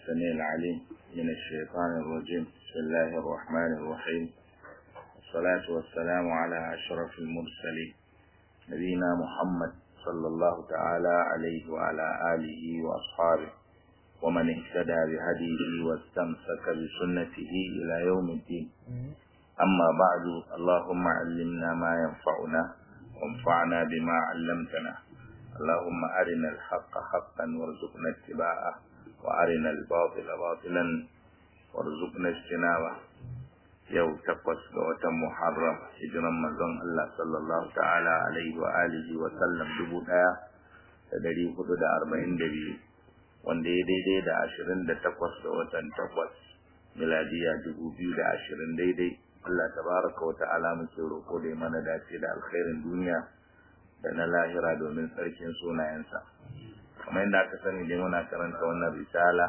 السميع العليم من الشيطان الرجيم بسم الله الرحمن الرحيم والصلاة والسلام على أشرف المرسلين نبينا محمد صلى الله تعالى عليه وعلى آله وأصحابه ومن اهتدى بهديه واستمسك بسنته إلى يوم الدين أما بعد اللهم علمنا ما ينفعنا وانفعنا بما علمتنا اللهم أرنا الحق حقا وارزقنا اتباعه وأرنا الباطل باطلا وارزقنا اجتنابه yau takwas ga watan Muharram hijiran manzon Allah sallallahu ta'ala alaihi wa alihi wa sallam dubu ɗaya da dari hudu da arba'in da biyu wanda ya daidai da ashirin da takwas ga watan takwas miladiya dubu biyu da ashirin daidai Allah tabaraka wa ta'ala muke roƙo da mana dace da alkhairin duniya da na lahira domin tsarkin sunayensa kamar yadda aka sani dai muna karanta wannan risala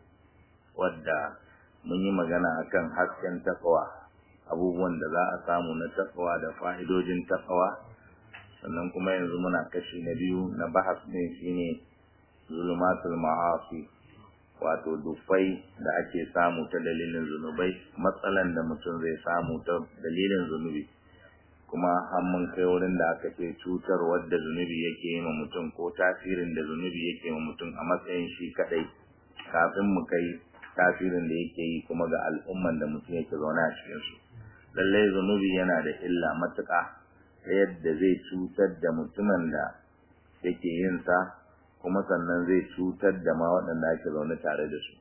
wadda mun yi magana akan hasken takawa abubuwan da za a samu na takawa da fa'idojin takawa sannan kuma yanzu muna kashi na biyu na bahas ne shine zulumatul ma'asi wato dufai da ake samu ta dalilin zunubai matsalan da mutum zai samu ta dalilin zunubi kuma har mun kai wurin da aka ce cutar wadda zunubi yake yi ma mutum ko tasirin da zunubi yake ma mutum a matsayin shi kadai kafin mu kai tasirin da yake yi kuma ga al'umman da mutum yake zaune a cikin su lallai zunubi yana da illa matuƙa ta yadda zai cutar da mutumin da yake yin sa kuma sannan zai cutar da ma waɗanda ake zaune tare da su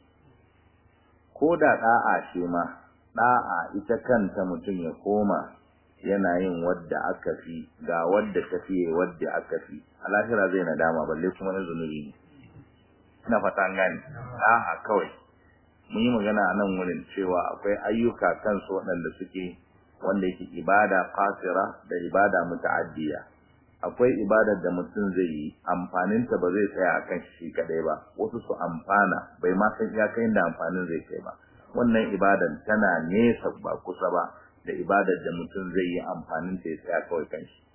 ko da ɗa'a ce ma ɗa'a ita kanta mutum ya koma yana yin wadda aka fi ga wadda ta fiye wadda aka fi a lahira zai nadama balle kuma na zunubi ne ina fata an gane ɗa'a kawai mun yi magana a nan wurin cewa akwai ayyuka kansu waɗanda suke wanda yake ibada qasira da ibada muta'addiya akwai ibadar da mutum zai yi amfaninta ba zai tsaya akan shi kadai ba wasu su amfana bai ma san iyakai da amfanin zai kai ba wannan ibadan tana nesa ba kusa ba da ibadar da mutum zai yi amfanin ta ya tsaya kawai kan shi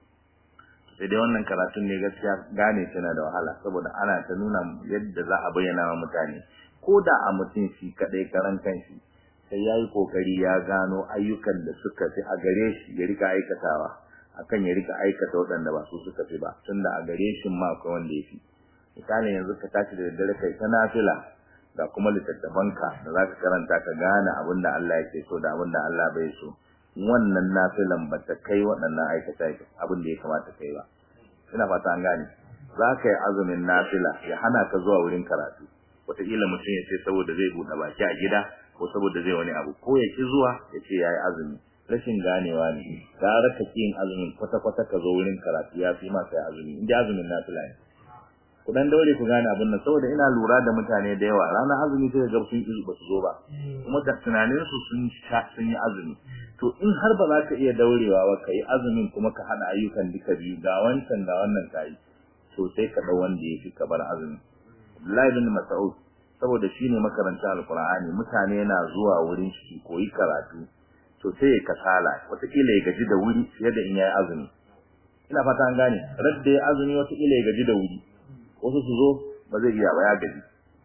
sai dai wannan karatun ne gaskiya gane tana da wahala saboda ana ta nuna yadda za a bayyana wa mutane ko da a mutum shi kadai karan kanshi sai ya yi kokari ya gano ayyukan da suka fi a gare shi ya rika aikatawa akan ya rika aikata waɗanda ba su suka fi ba tunda a gare shi ma akwai wanda ya fi misali yanzu ka tashi da daddare kai ta nafila ga kuma littattafanka da za ka karanta ka gane abin da Allah yake so da abin da Allah bai so wannan nafilan ba ta kai waɗannan aikata abin da ya kamata kai ba ina fata an gane za ka yi azumin nafila ya hana ka zuwa wurin karatu wataƙila mutum ya ce saboda zai buɗe baki a gida ko saboda zai wani abu ko ya ki zuwa ya ce ya yi azumi rashin ganewa ne gara ka ki yin azumin kwata-kwata ka zo wurin karatu ya fi masa ya azumi in azumin nafila ne ku dan daure ku gane abin nan saboda ina lura da mutane da yawa ranar azumi sai ga sun ki ba su zo ba kuma da tunanin su sun sun yi azumi to in har ba za ka iya daurewa ba ka yi azumin kuma ka hada ayyukan duka biyu ga wancan ga wannan ka yi to sai ka dau wanda ya fi ka bar azumi Abdullahi bin Mas'ud saboda shine makaranta alqur'ani mutane na zuwa wurin shi koyi karatu to sai ya kasala wataƙila ya gaji da wuri fiye da in yayi azumi ina fata an gane radda ya azumi wataƙila ya gaji da wuri wasu su zo ba zai iya ba ya gaji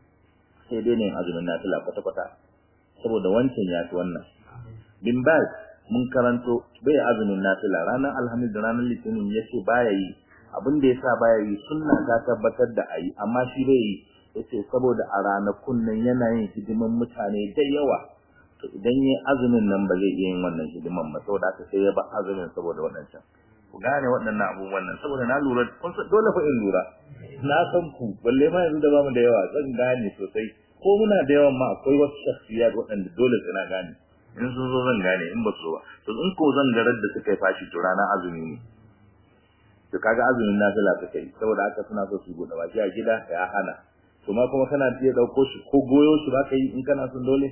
sai dai ne azumin nafila kwata kwata saboda wancan ya fi wannan bin baz mun karanto bai azumin nafila ranar alhamis da ranar litinin ya ce baya yi abin da ya sa baya yi sunna ta tabbatar da ayi amma shi bai yi yace saboda a ranakun nan yana yin hidiman mutane da yawa to idan yayi azumin nan ba zai iya yin wannan hidiman ba saboda haka sai ya ba azumin saboda waɗancan ku gane waɗannan abubuwan nan saboda na lura kun san dole fa in lura na san ku balle ma yanzu da bamu da yawa zan gane sosai ko muna da yawan ma akwai wasu shakhsiyat waɗanda dole sai na gane in sun zo zan gane in ba su ba to in ko zan garar da suka yi fashi to rana azumi ne to kaga azumin nafila suka yi saboda haka suna so su buɗe baki a gida ya hana to ma kuma kana iya ɗauko shi ko goyo shi ba ka yi in kana son dole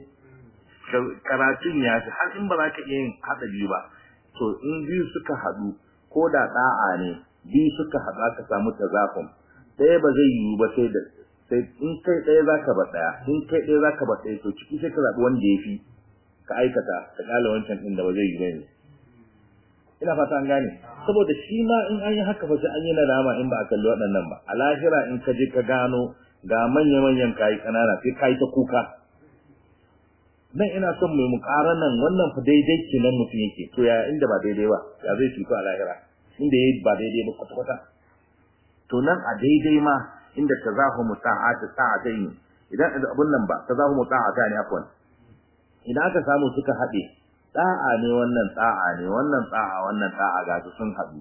karatun ya fi har in ba za ka iya yin haɗa biyu ba to in biyu suka haɗu ko da ɗa'a ne biyu suka haɗu aka samu tazafin ɗaya ba zai yiwu ba sai da sai in kai ɗaya za ka ba ɗaya in kai ɗaya za ka ba ɗaya to ciki sai ka zaɓi wanda ya fi ka aikata ka ƙala wancan ɗin da ba zai yi ba yanzu ina fata an gane saboda shi ma in an yi haka fa sai an yi nadama in ba a kalli waɗannan ba a lahira in ka je ka gano ga manya-manyan kayi kanana sai kayi ta kuka nan ina son mai mukaranan wannan fa daidai kenan mutum yake to ya inda ba daidai ba ya zai cutu a lahira inda yayi ba daidai ba kwata-kwata to nan a daidai ma inda tazahumu ta'ati ta'atayn idan abun nan ba tazahumu ta'atani afwan idan aka samu suka haɗe da'a ne wannan da'a ne wannan da'a wannan da'a ga su sun haɗu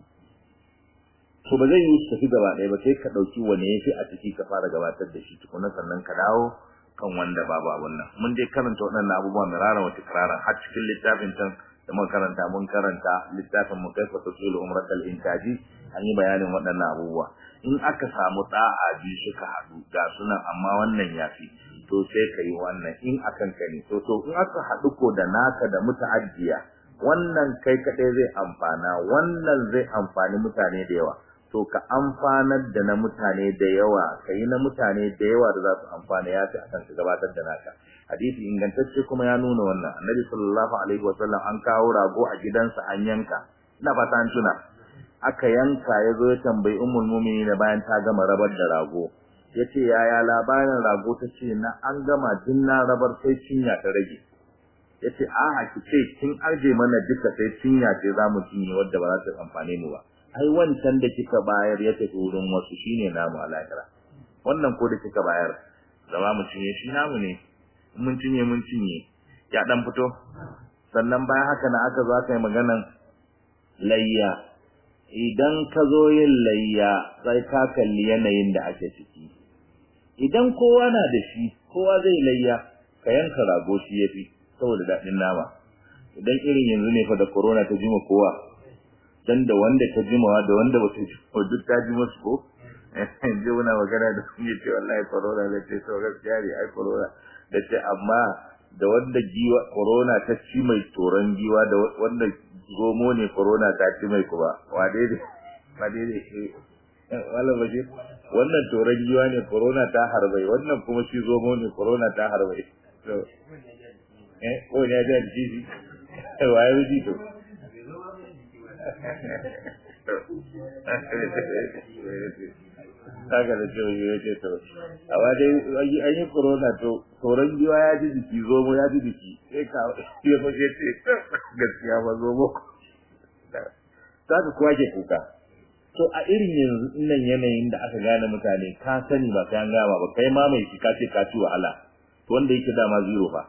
to ba zai yi su tafi gaba ɗaya ba sai ka ɗauki wani yafi a ciki ka fara gabatar da shi tukuna sannan ka dawo kan wanda babu abun nan mun dai karanta waɗannan abubuwa mirara wata kiraran har cikin littafin can da mun karanta mun karanta littafin mu kai fatasilu umratul intaji an yi bayanin waɗannan abubuwa in aka samu da'a biyu suka haɗu ga sunan amma wannan yafi to sai ka yi wannan in akan ka ne to to in aka haɗu ko da naka da muta'addiya wannan kai kaɗai zai amfana wannan zai amfani mutane da yawa to ka amfanar da na mutane da yawa ka yi na mutane da yawa da za su amfana ya fi akan ka gabatar da naka hadisi ingantacce kuma ya nuna wannan annabi sallallahu alaihi wasallam an kawo rago a gidansa an yanka ina fata an tuna aka yanka ya zo ya tambayi ummul mu'minin bayan ta gama rabar da rago yace yaya labarin rago ta ce na an gama din na rabar sai cinya ta rage yace a'a ki ce kin arje mana duka sai cinya ce za mu cinye wadda ba za ta amfane mu ba ai wancan da kika bayar ya tafi wurin wasu shine namu a lahira wannan ko da kika bayar zama mu cinye shi namu ne mun cinye mun cinye ya dan fito sannan bayan haka na aka zo aka yi maganan layya idan ka zo yin layya sai ka kalli yanayin da ake ciki idan kowa na da shi kowa zai layya ka yanka rago shi yafi saboda daɗin nama idan irin yanzu ne fa da corona ta jima kowa dan da wanda ta jimawa da wanda ba ta jima duk ta jima su ko je muna magana da sun ce wallahi corona da ce to gaskiya ne ai corona da ce amma da wanda giwa corona ta ci mai toron giwa da wanda zomo ne corona ta ci mai kuma wa daidai wa daidai wala baje wannan toron giwa ne corona ta harbai wannan kuma shi zomo ne corona ta harbai to eh ko ne da jiji waye ji to haka da cewa ya ce to amma dai an yi corona to tsoron giwa ya ji jiki zomo ya ji jiki sai ka ya fa ce gaskiya ba zomo ta ka kuwa ke kuka to a irin yanzu nan yanayin da aka gane mutane ka sani ba ka gama ba kai ma mai shi ka ce ka ci wahala to wanda yake dama zero fa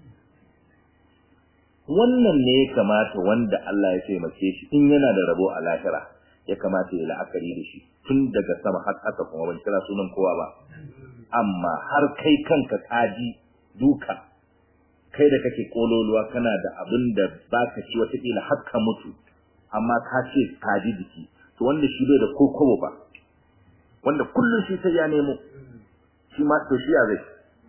wannan ne ya kamata wanda Allah ya taimake shi in yana da rabo a lahira ya kamata ya la'akari da shi tun daga sama har ƙasa kuma ban kira sunan kowa ba amma har kai kanka kaji duka kai da kake kololuwa kana da abin da baka ci wata kila har ka mutu amma ka ce kaji jiki to wanda shi bai da kokobo ba wanda kullum shi sai ya nemo shi ma to shi ya zai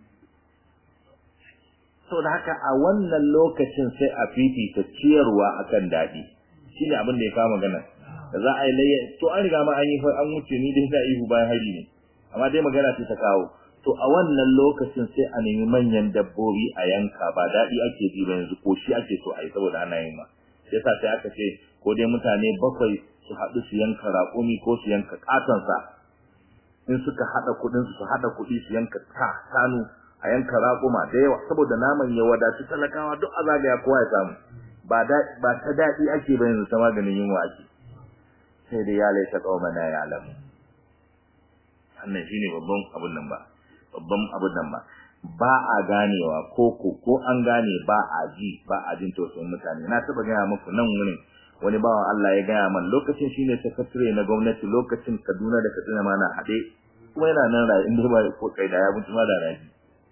so da haka a wannan lokacin sai a fifita ciyarwa akan daɗi shine abin da ya kama magana da za a yi layya to an riga ma an yi an wuce ni dai za ihu bayan hari ne amma dai magana ce ta kawo to a wannan lokacin sai a nemi manyan dabbobi a yanka ba daɗi ake ji ba yanzu ko shi ake so a yi saboda ana yin ma sai sa sai aka ce ko dai mutane bakwai su haɗu su yanka raƙumi ko su yanka ƙatonsa in suka haɗa kuɗin su haɗa kuɗi su yanka kanu a yanka raƙuma da yawa saboda naman ya wadatu talakawa duk a zagaya kowa ya samu ba ba ta daɗi ake ba yanzu ta maganin yunwa ake sai dai ya laita qaumana ya alamu wannan shine babban abun nan ba babban abun nan ba ba a ganewa ko ko ko an gane ba a ji ba a jin tausayin mutane na taba gaya muku nan wurin wani bawan Allah ya gaya man lokacin shine sakatare na gwamnati lokacin Kaduna da Katsina ma na haɗe kuma yana nan rayu inda ba ko kai da ya mutu ma da raji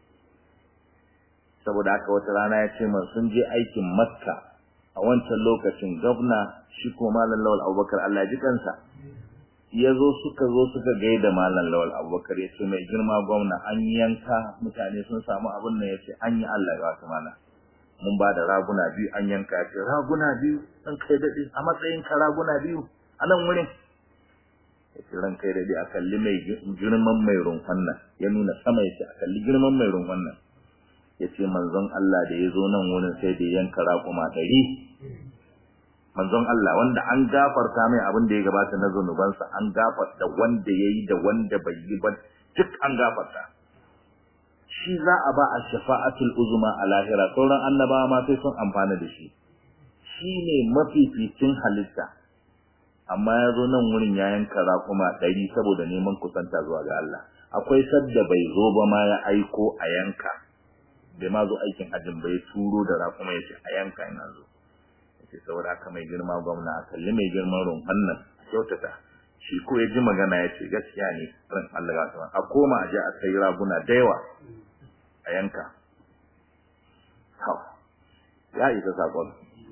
saboda haka wata rana ya ce man sun je aikin Makka a wancan lokacin gwamna shi ko malam Lawal Abubakar Allah ji kansa ya zo suka zo suka gaida malam Lawal Abubakar ya ce mai girma gwamna an yanka mutane sun samu abin nan ya ce an yi Allah ya wata mana mun ba da raguna biyu an yanka ya ce raguna biyu dan kai daɗe a matsayin ka raguna biyu a nan wurin ya ce ran kai daɗe a kalli mai girman mai rumfan nan ya nuna sama ya ce a kalli girman mai rumfan nan ya ce manzon Allah da ya zo nan wurin sai da yanka raƙuma ɗari manzon Allah wanda an gafarta mai abin da ya gabata na zunubansa an gafarta wanda ya yi da wanda bai yi ba duk an gafarta shi za a ba a shafa'atul uzma a lahira sauran annabawa ma sai sun amfana da shi shi ne mafificin halitta amma ya zo nan wurin ya yanka raƙuma ɗari saboda neman kusanta zuwa ga Allah akwai sadda bai zo ba ma ya aiko a yanka bai ma zo aikin hajjin bai turo da raƙuma ya ce a yanka ina zo ya ce saboda haka mai girma gwamna a kalli mai girman rumfan nan kyautata shi ko ya ji magana ya ce gaskiya ne ran Allah ga a koma a je a sai raguna da yawa a yanka ya isa sakon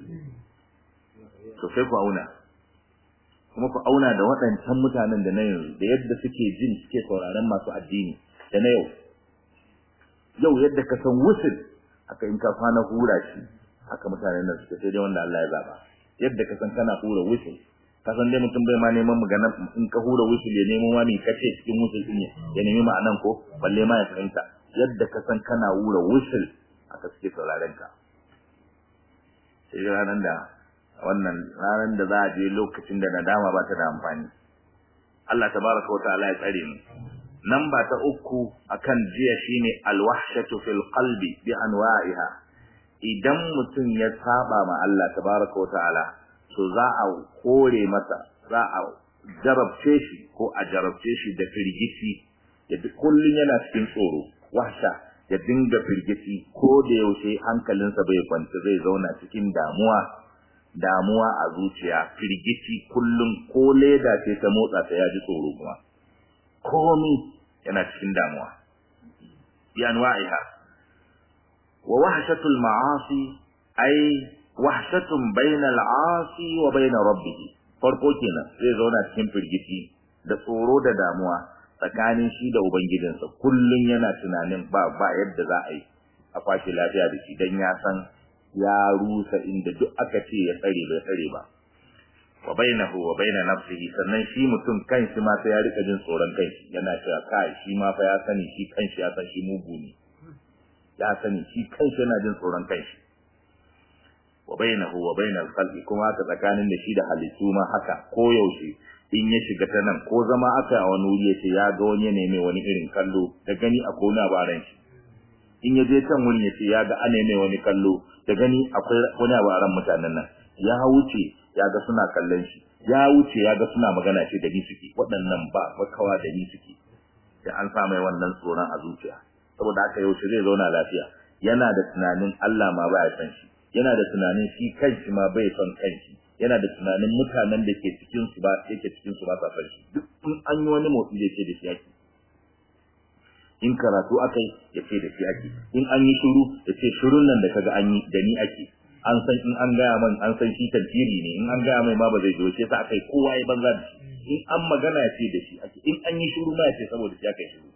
to sai ku auna kuma ku auna da waɗancan mutanen da na yanzu da yadda suke jin suke sauraron masu addini da na yau yau yadda ka san wusul haka in ka kwana hura shi haka mutanen nan suke sai dai wanda Allah ya zaba yadda ka san kana hura wusul ka san dai mutum bai ma neman magana in ka hura wusul ya nemo wani kace cikin wusul din ya nemi ma'anan ko balle ma ya fahimta yadda ka san kana hura wusul haka suke sauraron ka sai ranar da wannan ranar da za a je lokacin da nadama ba ta da amfani Allah tabaraka wataala ya tsare mu nan ba ta uku akan jiya shine alwahshatu fil qalbi bi anwa'iha idan mutum ya saba ma Allah tabaraka wataala to za a kore masa za a jarabce shi ko a jarabce shi da firgici ya kullun yana cikin tsoro wahsha ya dinga firgici ko da yaushe hankalinsa bai kwanta zai zauna cikin damuwa damuwa a zuciya firgici kullum ko leda ce ta motsa ta yaji tsoro kuma komi yana cikin damuwa bi anwa'iha wa wahshatul ma'asi ay wahshatun bainal 'asi wa bain rabbih farko kenan zai zauna cikin firgici da tsoro da damuwa tsakanin shi da ubangijinsa kullun yana tunanin ba ba yadda za a yi a kwashi lafiya da shi dan ya san ya rusa inda duk aka ce ya tsare bai tsare ba wa bainahu wa baina nafsihi sannan shi mutum kanshi ma sai ya rika jin tsoron kanshi yana cewa kai shi ma fa ya sani shi kanshi ya san shi mugu ne ya sani shi kanshi yana jin tsoron kanshi wa bainahu wa bainal khalqi kuma haka tsakanin da shi da halittu ma haka ko yaushe in ya shiga ta nan ko zama aka a wani wuri yace ya ga wani ne mai wani irin kallo da gani a kona baran shi in ya je can wurin yace ya ga ane mai wani kallo da gani akwai wani abu a ran mutanen nan ya wuce ya ga suna kallon shi ya wuce ya ga suna magana ce da ni suke waɗannan ba makawa da ni suke da an sa mai wannan tsoron a zuciya saboda haka yaushe zai zauna lafiya yana da tunanin Allah ma baya san shi yana da tunanin shi kanshi ma bai son kanshi yana da tunanin mutanen da ke cikin su ba yake cikin su ba sa san shi duk in an yi wani motsi da ce da shi yake in karatu akai ya ce da shi ake in an yi shiru ya ce shirun nan da kaga an yi da ni ake an san in an gaya man an san shi tantiri ne in an gaya mai ma ba zai doce sa akai kowa ya banza da shi in an magana ya ce da shi ake in an yi shiru ma ya ce saboda shi akai shiru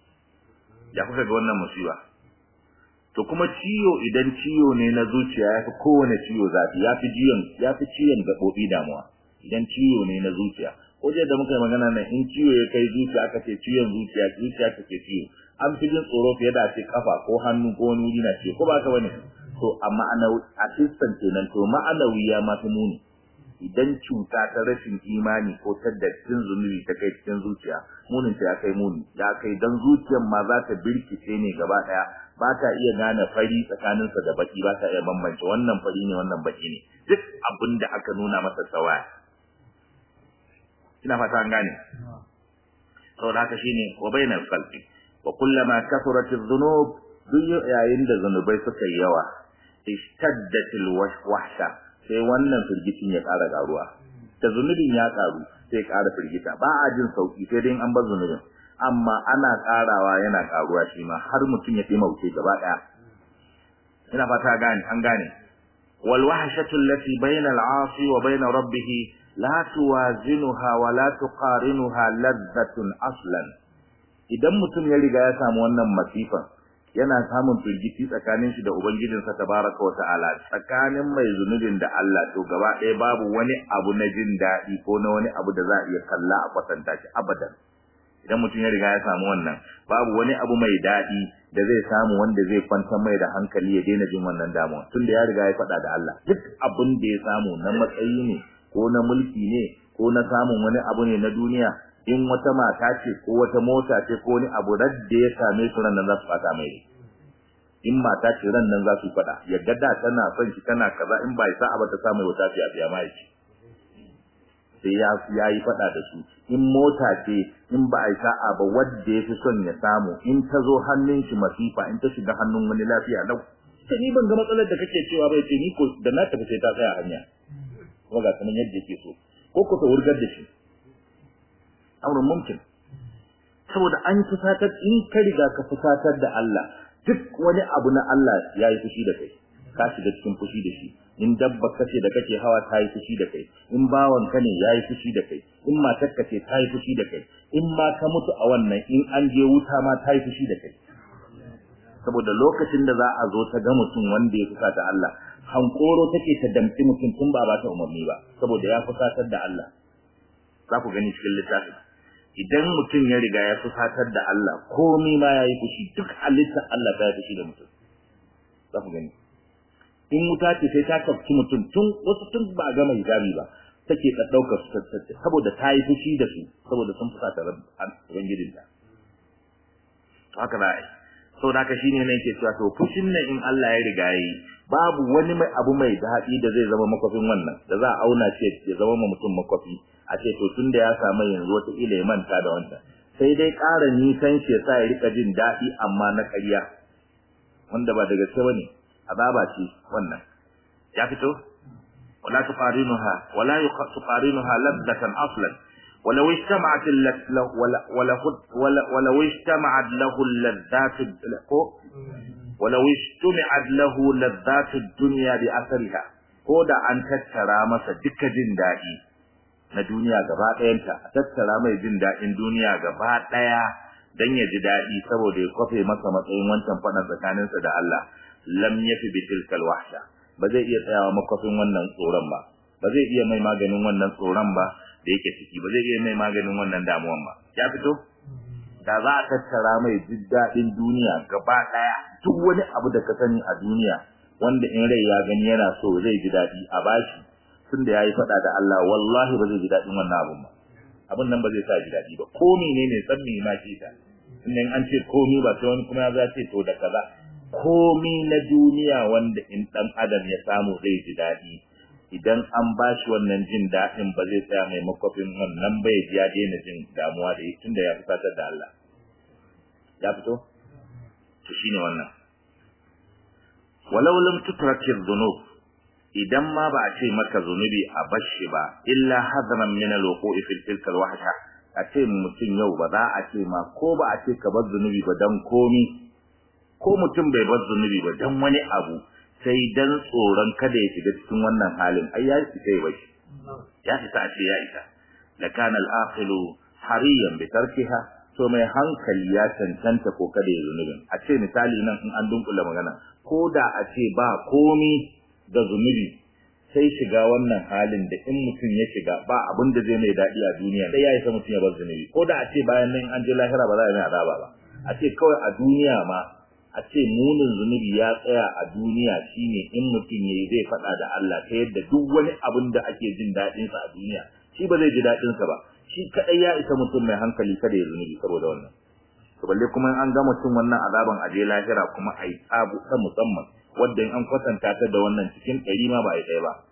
ya kuka ga wannan musiba to kuma ciwo idan ciwo ne na zuciya ya fi kowane ciwo zafi ya fi ciwon ya fi ciwon gaɓoɓi damuwa idan ciwo ne na zuciya ko da muka yi magana nan in ciwo ya kai zuciya aka ce ciwon zuciya zuciya ta ke ciwo an fi jin tsoro fiye da ce kafa ko hannu ko wani wuri na ciwo ko ba ka bane to amma ana assistant kenan to ma'anawi ya ma fi muni idan cuta ta rashin imani ko ta dattin zunubi ta kai cikin zuciya munin ta ya kai muni ya kai dan zuciyar ma za ta birkice ne gaba daya ba ta iya gane fari tsakaninsa da baki ba ta iya bambance wannan fari ne wannan baki ne duk abin da aka nuna masa sawaya ina fata an gane saboda haka shine wa bainal qalbi wa kullama kathurat adh-dhunub duk yayin da zanubai suka yi yawa ishtaddatil wahsha sai wannan firgicin ya ƙara ƙaruwa da zunubin ya ƙaru sai ƙara firgita ba a jin sauki sai dai an bar zunubin amma ana ƙarawa yana ƙaruwa shi ma har mutum ya mauke gaba ɗaya ina fata gane an gane wal wahshatu allati bayna al 'asi wa bayna rabbih la tuwazinuha wa la tuqarinuha ladhatun aslan idan mutum ya riga ya samu wannan masifan yana samun firgici tsakanin shi da ubangijinsa tabaraka wata'ala tsakanin mai zunubin da Allah to gaba ɗaya babu wani abu na jin daɗi ko na wani abu da za a iya kalla a kwatanta shi abadan idan mutum ya riga ya samu wannan babu wani abu mai daɗi da zai samu wanda zai kwantar mai da hankali ya daina jin wannan damuwa tunda ya riga ya faɗa da Allah duk abin da ya samu na matsayi ne ko na mulki ne ko na samun wani abu ne na duniya in wata mata ce ko wata mota ce ko wani abu da ya same su ran nan za su fata mai in mata ce ran nan za su fada ya ga da tana son shi tana kaza in ba isa ba ta samu wata fiya fiya mai ce sai ya ya yi fada da su in mota ce in ba isa ba wanda ya fi son ya samu in ta zo hannun shi masifa in ta shiga hannun wani lafiya lau sai ni ban ga matsalar da kake cewa bai ce ni ko da na tafi sai ta tsaya hanya kuma ga sanan yadda yake so ko ko ta wurgar da shi auren mumkin saboda an fusatar in ka riga ka fusatar da Allah duk wani abu na Allah ya yi fushi da kai ka shiga cikin fushi da shi in dabba kace da kake hawa ta yi fushi da kai in bawan ka ne ya yi fushi da kai in matar ka ce ta yi fushi da kai in ma ka mutu a wannan in an je wuta ma ta yi fushi da kai saboda lokacin da za a zo ta ga mutum wanda ya fusata Allah hankoro take ta damci mutum tun ba ba ta umarni ba saboda ya fusatar da Allah za ku gani cikin littafin idan mutum ya riga ya fusatar da Allah komai ma yayi fushi duk halittar Allah ta yi fushi da mutum za ku gani in wuta ce sai ta kafci mutum tun wasu tun ba gama hijabi ba take da daukar su saboda ta yi fushi da su saboda sun fusata ubangijinta to haka za a yi saboda haka shine ne yake cewa to fushin nan in Allah ya riga yi babu wani mai abu mai daɗi da zai zama makwafin wannan da za a auna ce ya zama ma mutum makwafi a ce to tunda ya samu yanzu wata ila ya manta da wancan sai dai ƙara nisan shi sa ya rika jin daɗi amma na ƙarya wanda ba da gaske bane azaba ce wannan ya fito wala tuqarinuha wala tuqarinuha labdatan aslan ولو اجتمعت له ولو اجتمعت له اللذات ولو اجتمعت له لذات الدنيا بأثرها ko da an tattara masa duka jin daɗi na duniya gaba ɗayanta a tattara mai jin daɗin duniya gaba ɗaya don ya ji daɗi saboda ya kwafe masa matsayin wancan faɗan tsakaninsa da Allah lam yafi bi tilkal wahsha ba zai iya tsayawa makwafin wannan tsoron ba ba zai iya mai maganin wannan tsoron ba da yake ciki ba zai iya mai maganin wannan damuwan ba ya fito da za a tattara mai jin daɗin duniya gaba ɗaya duk wani abu da ka sani a duniya wanda in rai ya gani yana so zai ji daɗi a bashi tun da ya yi faɗa da Allah wallahi ba zai ji daɗin wannan abun ba abun nan ba zai sa ji daɗi ba ko menene san me ma ce ta in an ce komi ba sai wani kuma ya ce to da kaza komi na duniya wanda in ɗan adam ya samu zai ji daɗi idan an ba shi wannan jin daɗin ba zai tsaya mai makwafin wannan bai ji ya daina jin damuwa da yi tunda ya fusatar da Allah ya fito to shine wannan walau lam tutrakir dhunub idan ma ba a ce maka zunubi a bashi ba illa hadaran min alwuqu'i fil tilka alwahsha a ce mutum yau ba za a ce ma ko ba a ce ka bar zunubi ba dan komi ko mutum bai bar zunubi ba dan wani abu sai dan tsoron kada ya shiga cikin wannan halin ai ya isa ya bashi ya isa a ce ya isa la kana al-aqilu hariyan bi tarkiha to mai hankali ya cancanta ko kada ya zunubin a ce misali nan in an dunkula magana ko da a ce ba komi da zunubi sai shiga wannan halin da in mutum ya shiga ba abin da zai mai daɗi a duniya sai ya isa mutum ya bar zunubi ko da a ce bayan nan an je lahira ba za a yi azaba ba a ce kawai a duniya ma a ce munin zunubi ya tsaya a duniya shine in mutum yayi zai faɗa da Allah ta yadda duk wani abin da ake jin daɗin sa a duniya shi ba zai ji daɗin sa ba shi kadai ya isa mutum mai hankali kada ya zunubi saboda wannan to balle kuma an ga mutum wannan azaban aje lahira kuma ai tsabu ta musamman wanda in an kwatanta ta da wannan cikin ɗari ma ba ai ɗaya ba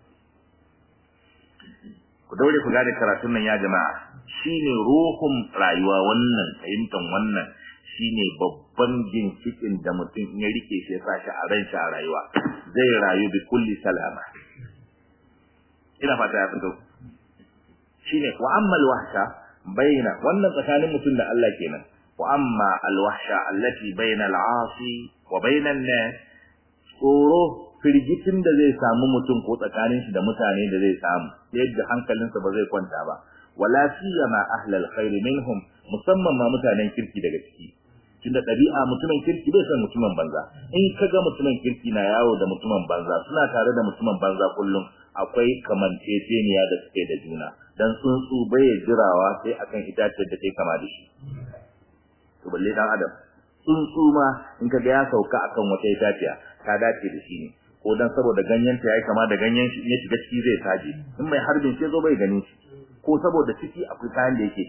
ku daure ku gane karatun nan ya jama'a shine ruhun rayuwa wannan fahimtan wannan shine babban ginshikin da mutum ya rike shi ya sa shi a ran shi a rayuwa zai rayu bi kulli salama ina fata ya fito shine wa amma alwahsha baina wannan tsakanin mutum da Allah kenan wa amma alwahsha allati baina al'asi wa baina an-nas tsoro firgitin da zai samu mutum ko tsakanin shi da mutane da zai samu yadda hankalinsa ba zai kwanta ba wala siyama ahlal khair minhum musamman ma mutanen kirki daga ciki tunda ɗabi'a mutumin kirki bai san mutumin banza in ka ga mutumin kirki na yawo da mutumin banza suna tare da mutumin banza kullum akwai kamanceceniya da suke da juna dan tsuntsu bai jirawa sai akan itacen da take kama da shi to balle dan adam tsuntsu ma in ka ga ya sauka akan wata itaciya ta dace da shi ne ko dan saboda ganyen ta yayi kama da ganyen shi ya shiga ciki zai saje in mai harbin sai zo bai gani shi ko saboda ciki akwai kayan da yake ci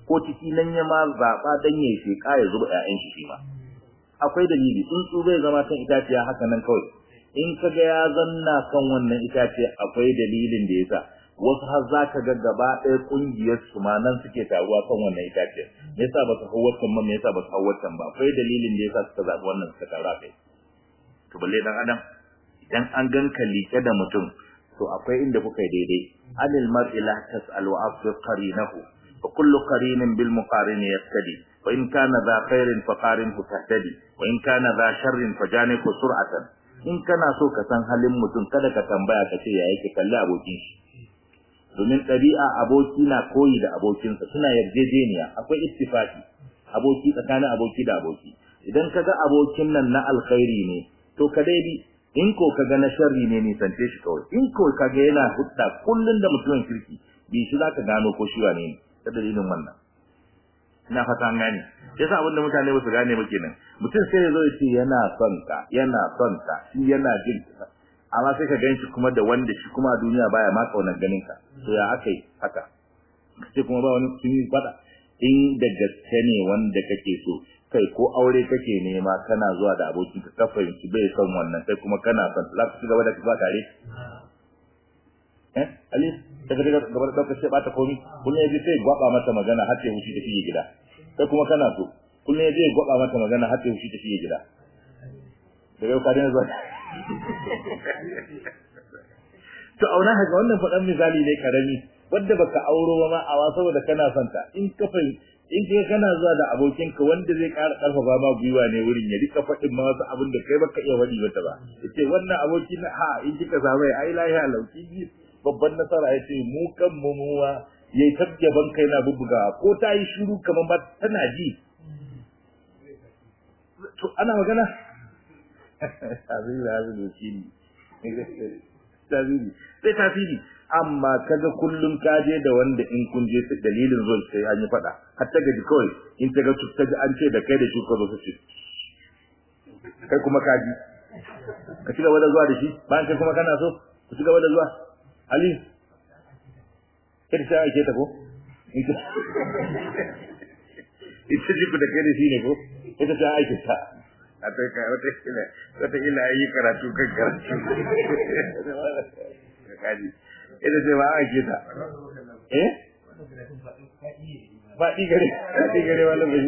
ko ciki nan ya ma zaba dan ya sheka ya zuba ƴaƴan shi ma akwai dalili tsuntsu bai zama kan itaciya haka nan kawai in kaga ya zanna kan wannan itace akwai dalilin da yasa wasu har za ka ga gaba ɗaya ƙungiyar su ma nan suke taruwa kan wannan itace me yasa ba su hau wancan ba me yasa ba su hau wancan ba akwai dalilin da yasa suka zaɓi wannan suka taru a kai to balle dan adam idan an ganka liƙe da mutum to akwai inda kuka yi daidai anil mar'i la tas'al wa afsir qarinahu wa kullu qarinin bil muqarin yaftadi wa in kana dha khairin fa qarinhu tahtadi wa in kana dha sharrin fa janihu sur'atan in kana so ka san halin mutum kada ka tambaya ka ce ya yake kalli abokin shi domin ɗabi'a aboki na koyi da abokinsa suna yarjejeniya akwai ittifaqi aboki tsakanin aboki da aboki idan kaga abokin nan na alkhairi ne to ka dai bi in ko kaga na sharri ne nisance shi kawai in ko kaga yana hudda kullun da mutumin kirki bi shi zaka gano ko shi wane ne ta dalilin wannan ina fata an gane yasa abinda mutane ba su gane ba kenan mutum sai ya zo ya ce yana son ka yana son ka shi yana jin amma sai ka ganshi kuma da wanda shi kuma a duniya baya ma kaunar ganin ka to ya akai haka sai kuma ba wani sun yi fada in da gaske ne wanda kake so kai ko aure kake nema kana zuwa da abokin ka ka fahimci bai son wannan sai kuma kana son za ku ci gaba da ba tare eh ali daga daga gaba da ka ce ba ta komi kullum yaji sai gwaba mata magana har sai hushi da fiye gida sai kuma kana so kullum yaji gwaba mata magana har sai hushi da fiye gida daga yau ka dena zuwa to auna haka wannan faɗan misali ne karami wanda baka auro ba ma a wa saboda kana son ta in ka fahimci in kai kana zuwa da abokinka wanda zai ƙara ƙarfafa ma gwiwa ne wurin ya rika faɗin ma wasu abin da kai baka iya faɗi mata ba yace wannan aboki na ha in kika samu ai lahiya lauki babban nasara yace mu kan mu muwa yayi tabjaban kai na bubbuga ko ta yi shiru kamar ba tana ji to ana magana abin da abin da shi tasiri sai tasiri amma kaga kullum ka je da wanda in kun je dalilin zuwa sai an yi fada har ta gaji kawai in ta ga ta ji an ce da kai da shi ko zo su kai kuma ka ji ka ci gaba da zuwa da shi bayan kai kuma kana so ku ci gaba da zuwa ali ita ake ta ko ita ji ku da kai da shi ne ko ita ta aike ta a ta ka wata ila wata ila yi karatu kan karatu kaji ita ce ba ake ta eh faɗi gare faɗi gare wani bai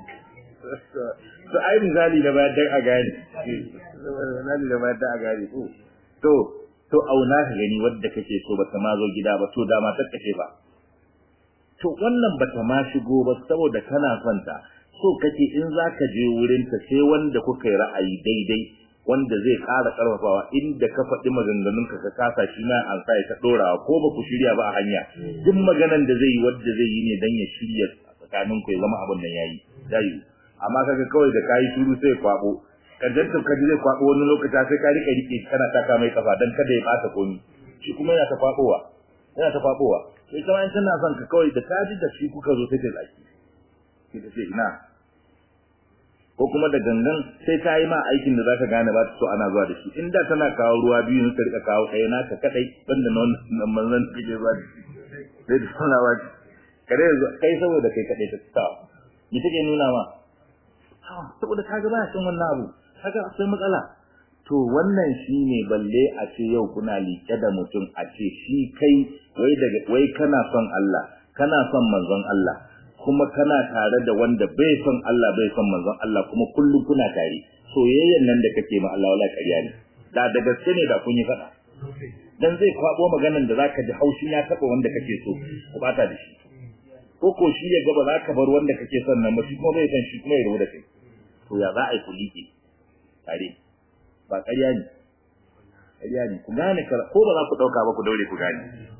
to ai misali da bayan dan a gane misali da bayan dan a gane to to to auna ka gani wadda kake so bata ma zo gida ba to da ma tattace ba to wannan bata ma shigo ba saboda kana son ta so kake in zaka je wurin ta sai wanda kuka yi ra'ayi daidai wanda zai ƙara ƙarfafawa inda ka faɗi maganganun ka ka kasa shi na an sa ta ɗorawa ko ba ku shirya ba a hanya duk maganan da zai yi wanda zai yi ne dan ya shirya tsakanin ku ya zama abin nan yayi dai amma kaga kawai da kai shiru sai kwabo kadan ta kaji zai kwabo wani lokaci sai ka rike rike kana taka mai kafa dan kada ya bata komi shi kuma yana ta kwabowa yana ta kwabowa sai kuma in tana son ka kawai da kaji da shi kuka zo sai ta zaki sai ta ce ina ko kuma da gangan sai ta yi ma aikin da zaka gane ba ta so ana zuwa da shi in da tana kawo ruwa biyu ne ta rika kawo ɗaya naka kadai banda na wannan manzon take zuwa sai da sana ba kare kai saboda kai kadai ta ta ni take nuna ma saboda kaga ba cin wannan abu kaga akwai matsala to wannan shine balle a ce yau kuna liƙe da mutum a ce shi kai wai daga wai kana son Allah kana son manzon Allah kuma kana tare da wanda bai son Allah bai son manzon Allah kuma kullum kuna tare soyayyen nan da kake ma Allah wala ƙarya ne da da gaske ne da kun yi faɗa dan zai kwabo maganan da zaka ji haushin ya taba wanda kake so ku bata da shi ko ko shi ya gaba zaka bar wanda kake son nan ba shi kuma bai san shi kuma ya rubu da kai to ya za a yi kulike tare ba ƙarya ne ƙarya ne ku gane ko ba za ku ɗauka ba ku daure ku gane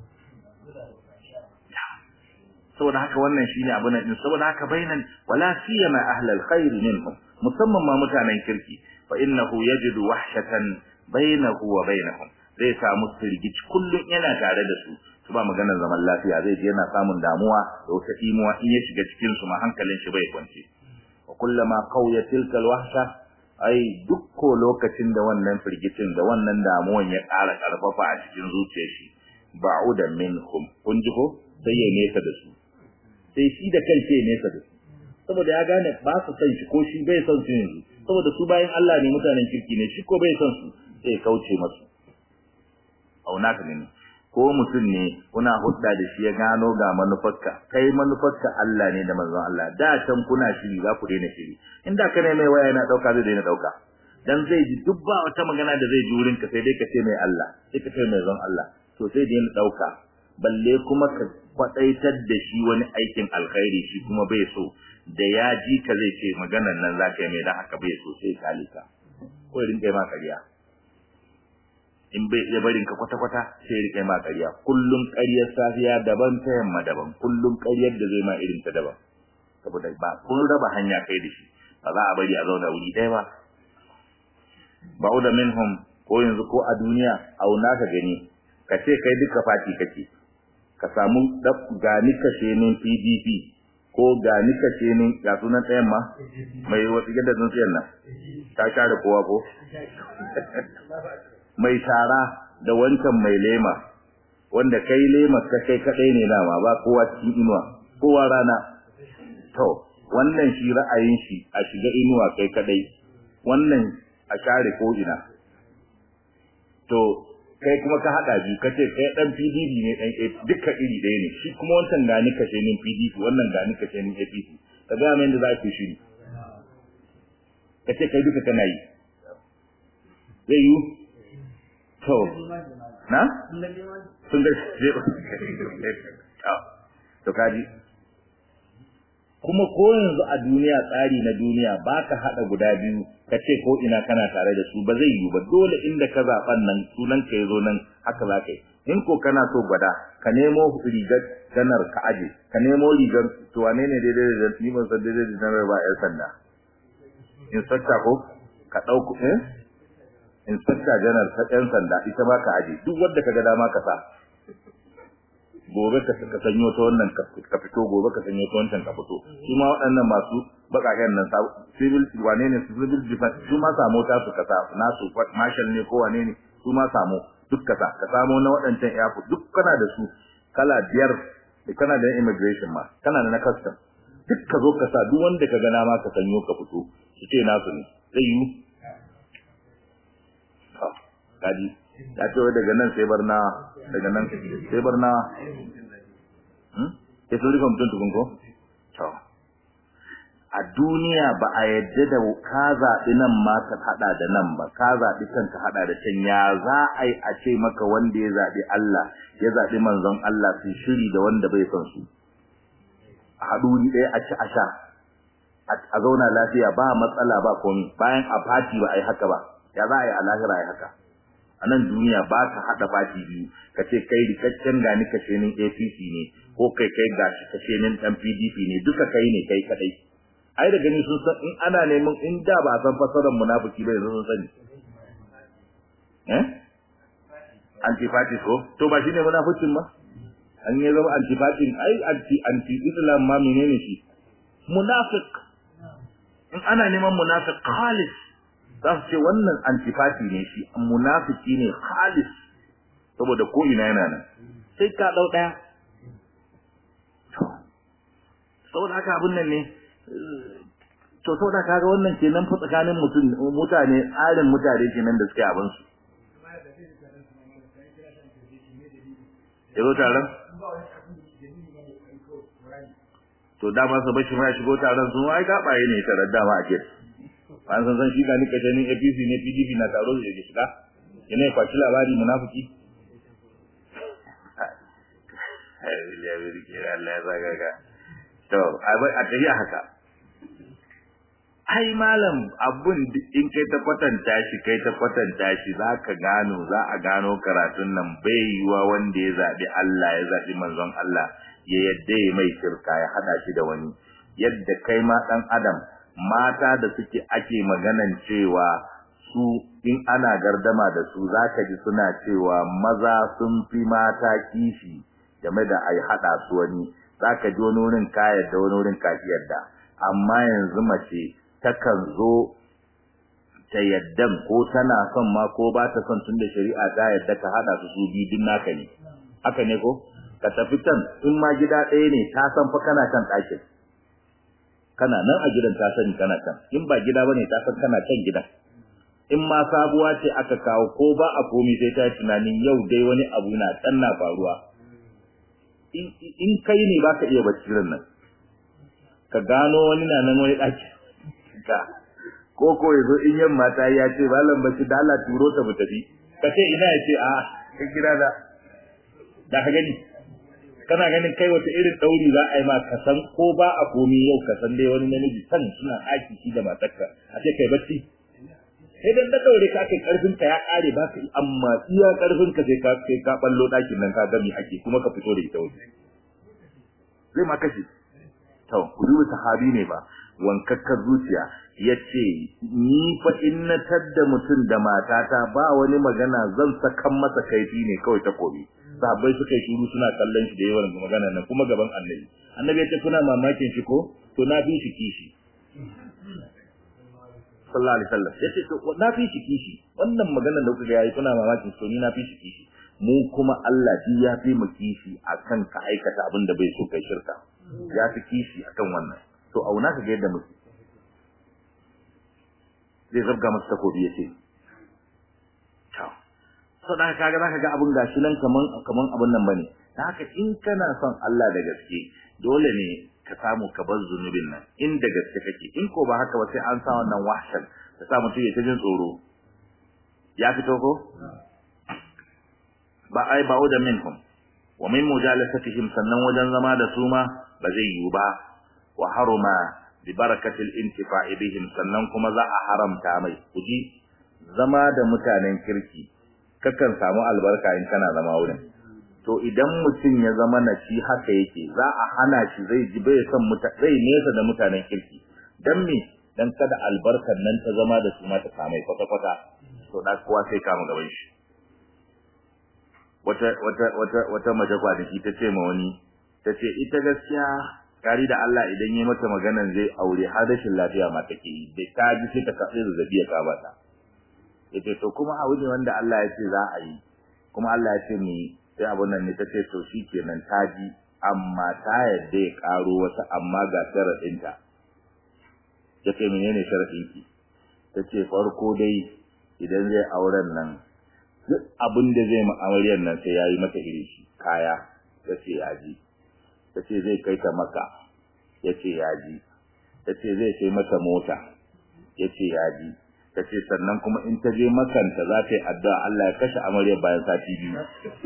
saboda haka wannan shine abu nan saboda haka bainan wala siyama ahlal khair minhum musamman ma mutanen kirki fa innahu yajidu wahshatan bainahu wa bainahum zai samu sirgici kullun yana tare da su su ba maganar zaman lafiya zai je yana samun damuwa da wata imuwa in ya shiga cikin su ma hankalin shi bai kwance wa kullama qawiya tilka alwahsha ai dukko lokacin da wannan firgicin da wannan damuwan ya ƙara ƙarfafa a cikin zuciyar shi ba'uda minhum kun ji ko sai ya nesa da su sai shi da kanshi ya nesa da su saboda ya gane ba su san shi ko shi bai son su yanzu saboda su bayan Allah ne mutanen kirki ne shi ko bai son su sai kauce masu auna ka gani ko mutum ne kuna hudda da shi ya gano ga manufarka kai manufarka Allah ne da manzon Allah da can kuna shiri za ku daina shiri inda ka ne mai waya yana dauka zai daina dauka dan zai ji duk ba wata magana da zai ji wurin ka sai dai ka ce mai Allah sai ka ce mai zon Allah to sai daina dauka balle kuma ka kwadaitar da shi wani aikin alkhairi shi kuma bai so da ya ji ka zai ce maganan nan za ka yi mai dan haka bai so sai kalika ko rinka ma kariya in bai iya barin ka kwata-kwata sai rike ma ƙarya kullum ƙaryar safiya daban ta yamma daban kullum ƙaryar da zai ma irin ta daban saboda ba kun raba hanya kai da shi ba za a bari a zauna wuri ɗaya ba ba'uda minhum ko yanzu ko a duniya auna ka gani ka ce kai duka fati kake ka samu gani kashe nin PDP ko gani kashe nin ga sunan ɗayan ma mai wasu gidan sun siyan nan ta share kowa ko mai shara da wancan mai lema wanda kai lema ka kai kadai ne dama ba kowa cikin inuwa kowa rana to wannan shi ra'ayin shi a shiga inuwa kai kadai wannan a share ko ina to kai kuma ka hada biyu kace kai dan PDP ne dan duka iri ɗaya ne shi kuma wancan gani kashe ne PDP wannan gani kashe ne APC ka ga men da za ku shi kace kai duka kana yi zai yi to na sun ga to kaji kuma ko yanzu a duniya tsari na duniya baka hada guda biyu ka ce ko ina kana tare da su ba zai yi ba dole inda ka zaban nan sunan ka yazo nan haka za ka yi in ko kana so gwada ka nemo rigar ganar ka aje ka nemo rigar to wane ne daidai da ni ban san daidai da janar ba yan sanda inspector ko ka dauko eh inspector general ta ɗan sanda ita ba ka aje duk wanda kaga dama ka sa gobe ka ka sanyo ta wannan ka fito gobe ka sanyo ta wancan ka fito su ma waɗannan masu bakaken nan civil wane ne civil defense su ma samu ta su kasa nasu marshal ne ko wane ne su ma samu duk kasa ka samu na waɗancan airport duk kana da su kala biyar da kana da immigration ma kana da na custom duk ka zo ka sa duk wanda ka gana ma ka sanyo ka fito su ce nasu ne zai yi kaji ya ce wai daga nan sai barna daga nan sai barna hmm ke so rika mutum tukun ko to a duniya ba a yadda da ka zaɓi nan ma ka haɗa da nan ba ka zaɓi can ka haɗa da can ya za a yi a ce maka wanda ya zaɓi Allah ya zaɓi manzon Allah su shiri da wanda bai son su a haɗu ni ɗaya a ci a sha a zauna lafiya ba matsala ba komi bayan a fati ba a yi haka ba ya za a yi a lahira a yi haka a nan duniya ba ka haɗa fati biyu ka ce kai rikaccen gani kashe nin APC ne ko kai kai gashi kashe nin ɗan PDP ne duka kai ne kai kaɗai ai da gani sun san in ana neman in da ba a san fasarar munafiki ba yanzu sun sani eh antifatis ko to ba shine munafikin ba an yi zama antifatin ai anti anti islam ma menene shi munafiq in ana neman munafiq khalis za su ce wannan antifati ne shi munafiki ne khalis saboda ko ina yana nan sai ka dau daya saboda haka abun nan ne to saboda kaga wannan kenan fa tsakanin mutum mutane tsarin mutane kenan da suke abin su yazo taron to dama su bashi ma shigo taron sun ai gabaye ne tarar dama a ke an san san shi ga ni kaje ni APC ne PDP na taro da shiga yana kwaci labari munafiki ai ya bari ke Allah ya zaga ga to a tafi haka ai malam abun in kai ta kwatanta shi kai ta kwatanta shi zaka gano za a gano karatun nan bai yiwa wanda ya zabi Allah ya zabi manzon Allah ya yadda ya mai shirka ya hada shi da wani yadda kai ma dan adam mata da suke ake maganan cewa su in ana gardama da su zaka ji suna cewa maza sun fi mata kishi game da ai hada su wani zaka ji wani wurin ka yadda wani wurin ka yadda amma yanzu mace takan zo ta yaddan ko tana son ma ko ba ta son tunda shari'a ta yadda ka hada su su bidin naka ne haka ne ko ka tafi can in ma gida ɗaya ne ta san fa kana kan ɗakin kana nan a gidan ta sani kana kan in ba gida bane ta san kana kan gidan in ma sabuwa ce aka kawo ko ba a komi sai ta tunanin yau dai wani abu na can na faruwa in kai ne ba ka iya bacci nan ka gano wani na nan wani ɗaki ka ko ko yazo in yamma ta ya ce malam bacci da Allah turo ta mu tafi ka ce ina ya ce a ka kira da da ka gani kana ganin kai wata irin dauri za a yi ma ka san ko ba a komi yau ka san dai wani namiji san suna aiki shi da matarka a ce kai bacci sai dan da daure ka kai karfin ka ya kare ba ka amma iya karfin ka sai ka sai ka ballo dakin nan ka ga mi ake kuma ka fito da ita waje zai ma kashi to ku duba sahabi ne ba wankakkar zuciya yace ni fa in na tadda mutum da matata ba wani magana zan sakan masa kaifi ne kawai ta kobi sahabbai suka yi shiru suna kallon shi da yawan magana nan kuma gaban annabi annabi ya ce kuna mamakin shi ko to na fi shi kishi sallallahu alaihi wasallam yace to na fi shi kishi wannan magana da kuka yayi kuna mamakin to ni na fi shi kishi mu kuma Allah shi ya fi mu kishi akan ka aikata abin da bai so kai shirka ya fi kishi akan wannan to auna ka ga yadda muke zai zabga masa takobi yace to so da kaga zaka ga abun gashi nan kaman kaman abun nan bane haka in kana son Allah da gaske dole ne ka samu ka bar zunubin nan in da gaske kake in ko ba haka ba sai an sa wannan wahshan ta sa mutum ya ta jin tsoro ya fito ko ba ai ba da minkum wa min mujalasatihim sannan wajen zama da su ma ba zai yiwu ba wa haruma bi barakatil intifa'i bihim sannan kuma za a haramta mai kuji zama da mutanen kirki kakan samu albarka in kana zama wurin to idan mutum ya zama na shi haka yake za a hana shi zai ji bai san muta zai nesa da mutanen kirki dan me dan kada albarkar nan ta zama da su ma ta samai kwata kwata to da kowa sai kama gaban shi wata wata wata wata mace kwanaki ta ce ma wani ta ce ita gaskiya kari da Allah idan yi mata maganan zai aure har rashin lafiya ma take yi da ta ji sai ta kafe zazzabi ya kaba ta yace to kuma a wuce wanda Allah ya ce za a yi kuma Allah ya ce mu yi sai abun nan ne ta ce to shikenan ta ji amma ta yadda ya karo wata amma ga sharadinta ta ce menene sharadin ki ta ce farko dai idan zai auren nan duk abin da zai ma'amariyar nan sai yayi mata iri shi kaya ta ce ya ji ta ce zai kai ta maka ya ce ya ji ta ce zai sai mata mota ya ce ya ji ta ce sannan kuma in ta je makanta za ta yi addu'a Allah ya kashe amaryar bayan sati biyu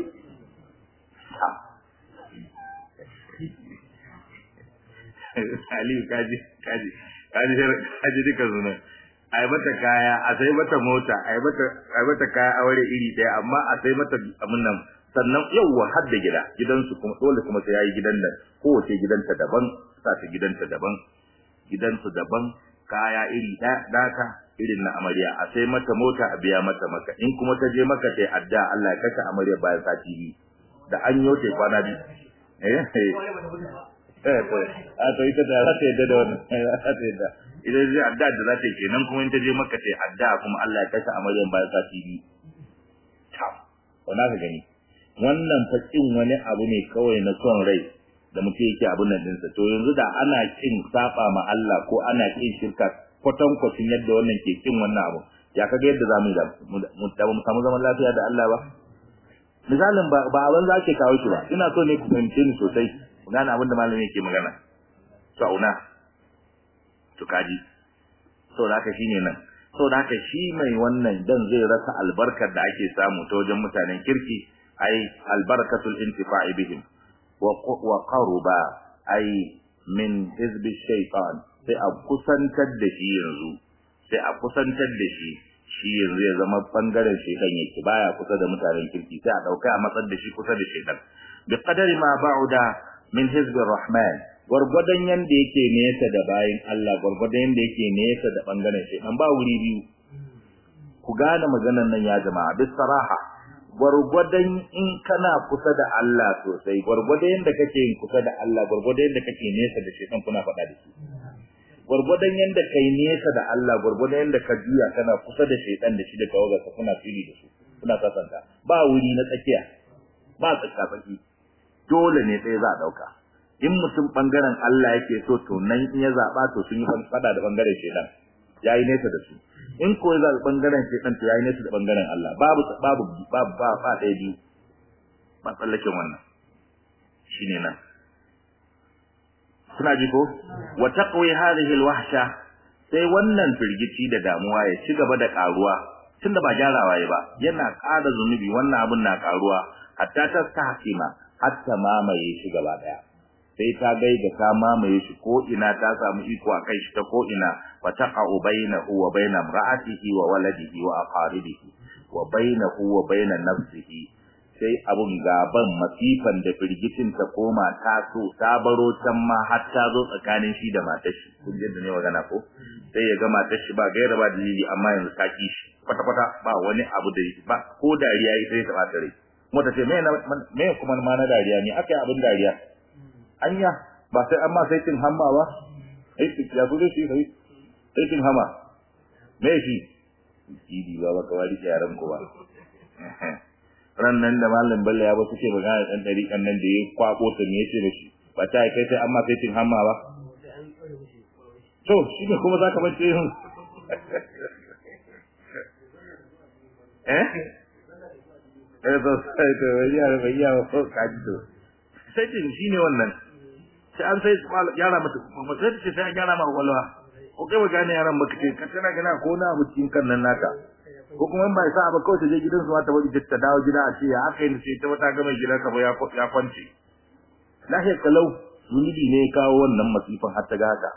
Aliyu kaji kaji kaji kaji duka zunan ai mata kaya a sai mata mota ai mata ai mata kaya aure iri daya amma a sai mata abin nan sannan yauwa har da gida gidansu kuma dole kuma sai yayi gidan nan kowace gidanta daban sa ta gidanta daban gidansu daban kaya iri daka irin na amarya a sai mata mota a biya mata maka in kuma ta je maka tai adda Allah ya kashe amarya bayan sati biyu da an yote kwana biyu eh eh to a to ita da za ta yadda da wannan za ta yadda idan zai adda da za ta yi kenan kuma in ta je maka tai adda kuma Allah ya kashe amarya bayan sati biyu ta wannan ka gani wannan fakin wani abu ne kawai na son rai da mutum yake abun nan dinsa to yanzu da ana kin saba ma Allah ko ana kin shirka kwatan kwatin yadda wannan ke kin wannan abu ya kaga yadda zamu yi da mu da mu samu zaman lafiya da Allah ba misalin ba ba abin za ke kawo shi ba ina so ne ku fahimce ni sosai ku gane abin da malami yake magana to auna to kaji so da haka shine nan so da haka shi mai wannan dan zai rasa albarkar da ake samu ta wajen mutanen kirki ai albarkatul intifa'i bihim wa qaruba ai min hizbi shaytan sai a kusantar da shi yanzu sai a kusantar da shi shi yanzu ya zama bangaren shaytan yake baya kusa da mutanen kirki sai a dauka a matsar da shi kusa da shaytan bi qadari ma ba'uda min hizbi rahman gurgudan yanda yake nesa da bayin Allah gurgudan yanda yake nesa da bangaren shaytan ba wuri biyu ku gane maganar nan ya jama'a bis saraha gwargwadon in kana kusa da Allah sosai gwargwadon yanda kake yin kusa da Allah gwargwadon yanda kake nesa da shaytan kuna faɗa da shi gwargwadon yanda kai nesa da Allah gwargwadon yanda ka juya kana kusa da shaytan da shi da tawagarsa kuna fili da su kuna kasanta ba wuri na tsakiya ba tsaka tsaki dole ne ɗaya za a ɗauka in mutum ɓangaren Allah yake so to nan in ya zaɓa to sun yi faɗa da ɓangaren shaidan ya yi nesa da su in ko ya zaɓi ɓangaren shaidan to ya yi nesa da ɓangaren Allah babu babu babu ba ba ɗaya biyu ba tsallaken wannan shine nan suna ji ko wa taqwi hadhihi alwahsha sai wannan firgici da damuwa ya ci gaba da karuwa tunda ba gyarawa ya ba yana ƙara zunubi wannan abun na karuwa hatta ta tahkima hatta mamaye shi gaba daya sai ta gai da ta mamaye shi ko ina ta samu iko a kai shi ta ko ina fa taqa'u bainahu wa baina imra'atihi wa waladihi wa aqaribihi wa bainahu wa baina nafsihi sai abun gaban masifan da firgitin ta koma ta so ta baro can ma har ta zo tsakanin shi da matar shi kun yadda ne magana ko sai ya ga matar shi ba gaira ba dalili amma yanzu ta ki shi kwata kwata ba wani abu da ba ko dariya ita ta bata rai kuma ta ce me me kuma ma na dariya ne akai abin dariya anya ba sai amma sai tin hamma ba ai ya zo shi sai sai tin hamma me shi idi ba ba kawai yaran ko ba ran nan da malam Bello ya ba suke magana dan dari kan nan da ya kwako ta me yace mishi ba ta kai sai amma sai tin hamma ba to shi ne kuma zaka bace yin eh eh to sai to ya ba ya ko kaji to sai tin shine wannan sai an sai yara mata kuma sai ce sai an gyara ma walwa ko kai ba gane yaran ba kace ka tana gana ko na abu cikin kan nan naka ko kuma in ba sa ba kawai ta je gidan su ta bari ta dawo gida a ce ya aka yi sai ta wata ga mai gidan ka ba ya ya kwance lahiyar kalau zunubi ne kawo wannan masifan har ta ga haka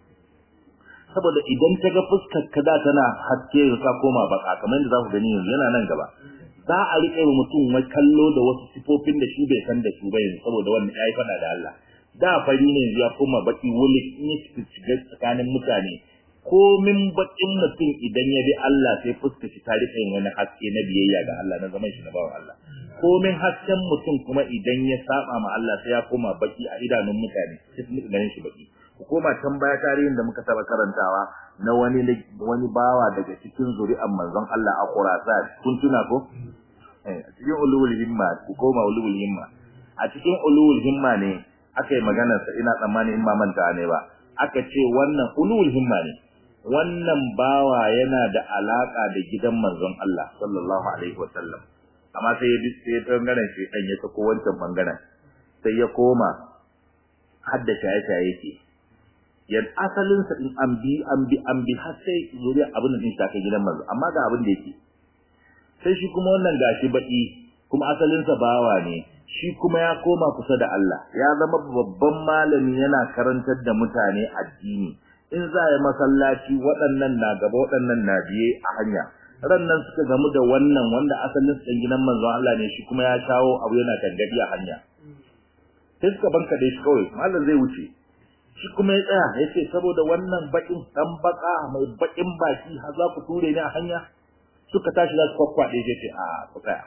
saboda idan ta ga fuskar ka da tana haske ka koma baka kamar yadda za ku gani yanzu yana nan gaba za a riƙe wa mutum wai kallo da wasu sifofin da shi bai san da su ba yanzu saboda wannan ya yi faɗa da Allah da fari ne ya koma baki wuli in ya shiga tsakanin mutane komin bakin mutum idan ya bi Allah sai fuska shi ta rika yin wani haske na biyayya ga Allah na zaman shi na bawan Allah komin hasken mutum kuma idan ya saba ma Allah sai ya koma baki a idanun mutane sai su ganin shi baki ku koma can baya tarihin da muka taba karantawa na wani wani bawa daga cikin zuri'an manzon Allah a Khurasan kun tuna ko eh a cikin ulul himma ku koma ulul himma a cikin ulul himma ne aka yi maganar sa ina tsammani in ma manta ne ba aka ce wannan ulul himma ne wannan bawa yana da alaka da gidan manzon Allah sallallahu alaihi wasallam amma sai ya sai ya bangaren shi dan ya sako wancan bangaren sai ya koma hadda shaye shaye yake yan asalin sa din an bi an bi an bi har sai zuriya abin da din ta kai gidan manzo amma ga abin da yake sai shi kuma wannan gashi baki kuma asalin sa bawa ne shi kuma ya koma kusa da Allah ya zama babban malami yana karantar da mutane addini in za ya masallaci waɗannan na gaba waɗannan na biye a hanya rannan suka gamu da wannan wanda asalin ɗan gidan manzon Allah ne shi kuma ya shawo abu yana tangadi a hanya sai suka banka da shi kawai mallam zai wuce shi kuma ya tsaya ya ce saboda wannan bakin dan baka mai bakin baki har za ku ture ni a hanya suka tashi za su kwakwaɗe ya ce a ku tsaya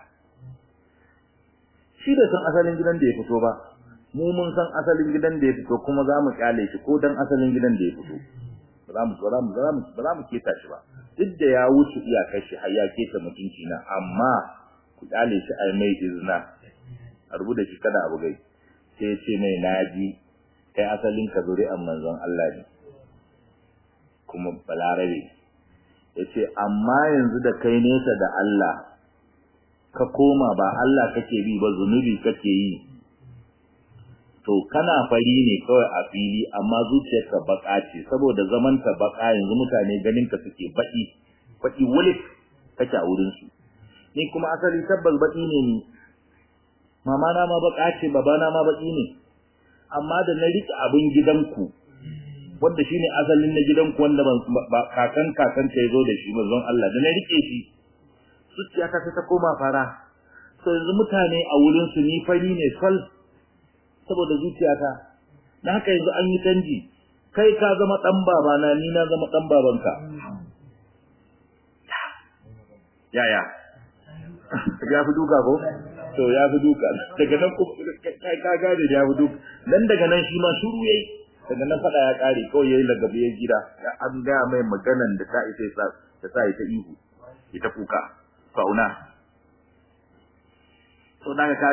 shi da san asalin gidan da ya fito ba mu mun san asalin gidan da ya fito kuma za mu kyale shi ko dan asalin gidan da ya fito ba za mu ba za mu ba za mu ba za mu keta shi ba duk da ya wuce iyakar shi har ya keta mutunci na amma ku kyale shi ai mai izina a rubuta shi kada abu gai sai ce mai naji kai asalin ka zuri'an manzon Allah ne kuma balarabe yace amma yanzu da kai nesa da Allah ka koma ba Allah kake bi ba zunubi kake yi to kana fari ne kawai a fili amma zuciyarka baka ce saboda zaman ta baka yanzu mutane ganin ka suke baki baki wulik kake a wurin su ni kuma asali tabbas baki ne ni mama na ma baka ce baba na ma baki ne amma da na rike abin gidanku wanda shine asalin na gidanku wanda ban kakan kakan ta yazo da shi manzon Allah da na rike shi zuciyata sai ta koma fara so yanzu mutane a wurin su ni fari ne sal saboda zuciyata na haka yanzu an yi canji kai ka zama dan babana ni na zama dan babanka yaya ya fi duka ko to ya fi duka daga nan kai ka gane ya fi duka nan daga nan shi ma shuru yayi daga nan fada ya kare kawai yayi lagabe ya gida an ga mai maganan da ta isa ta sa ita ihu ita kuka fauna to daga kaga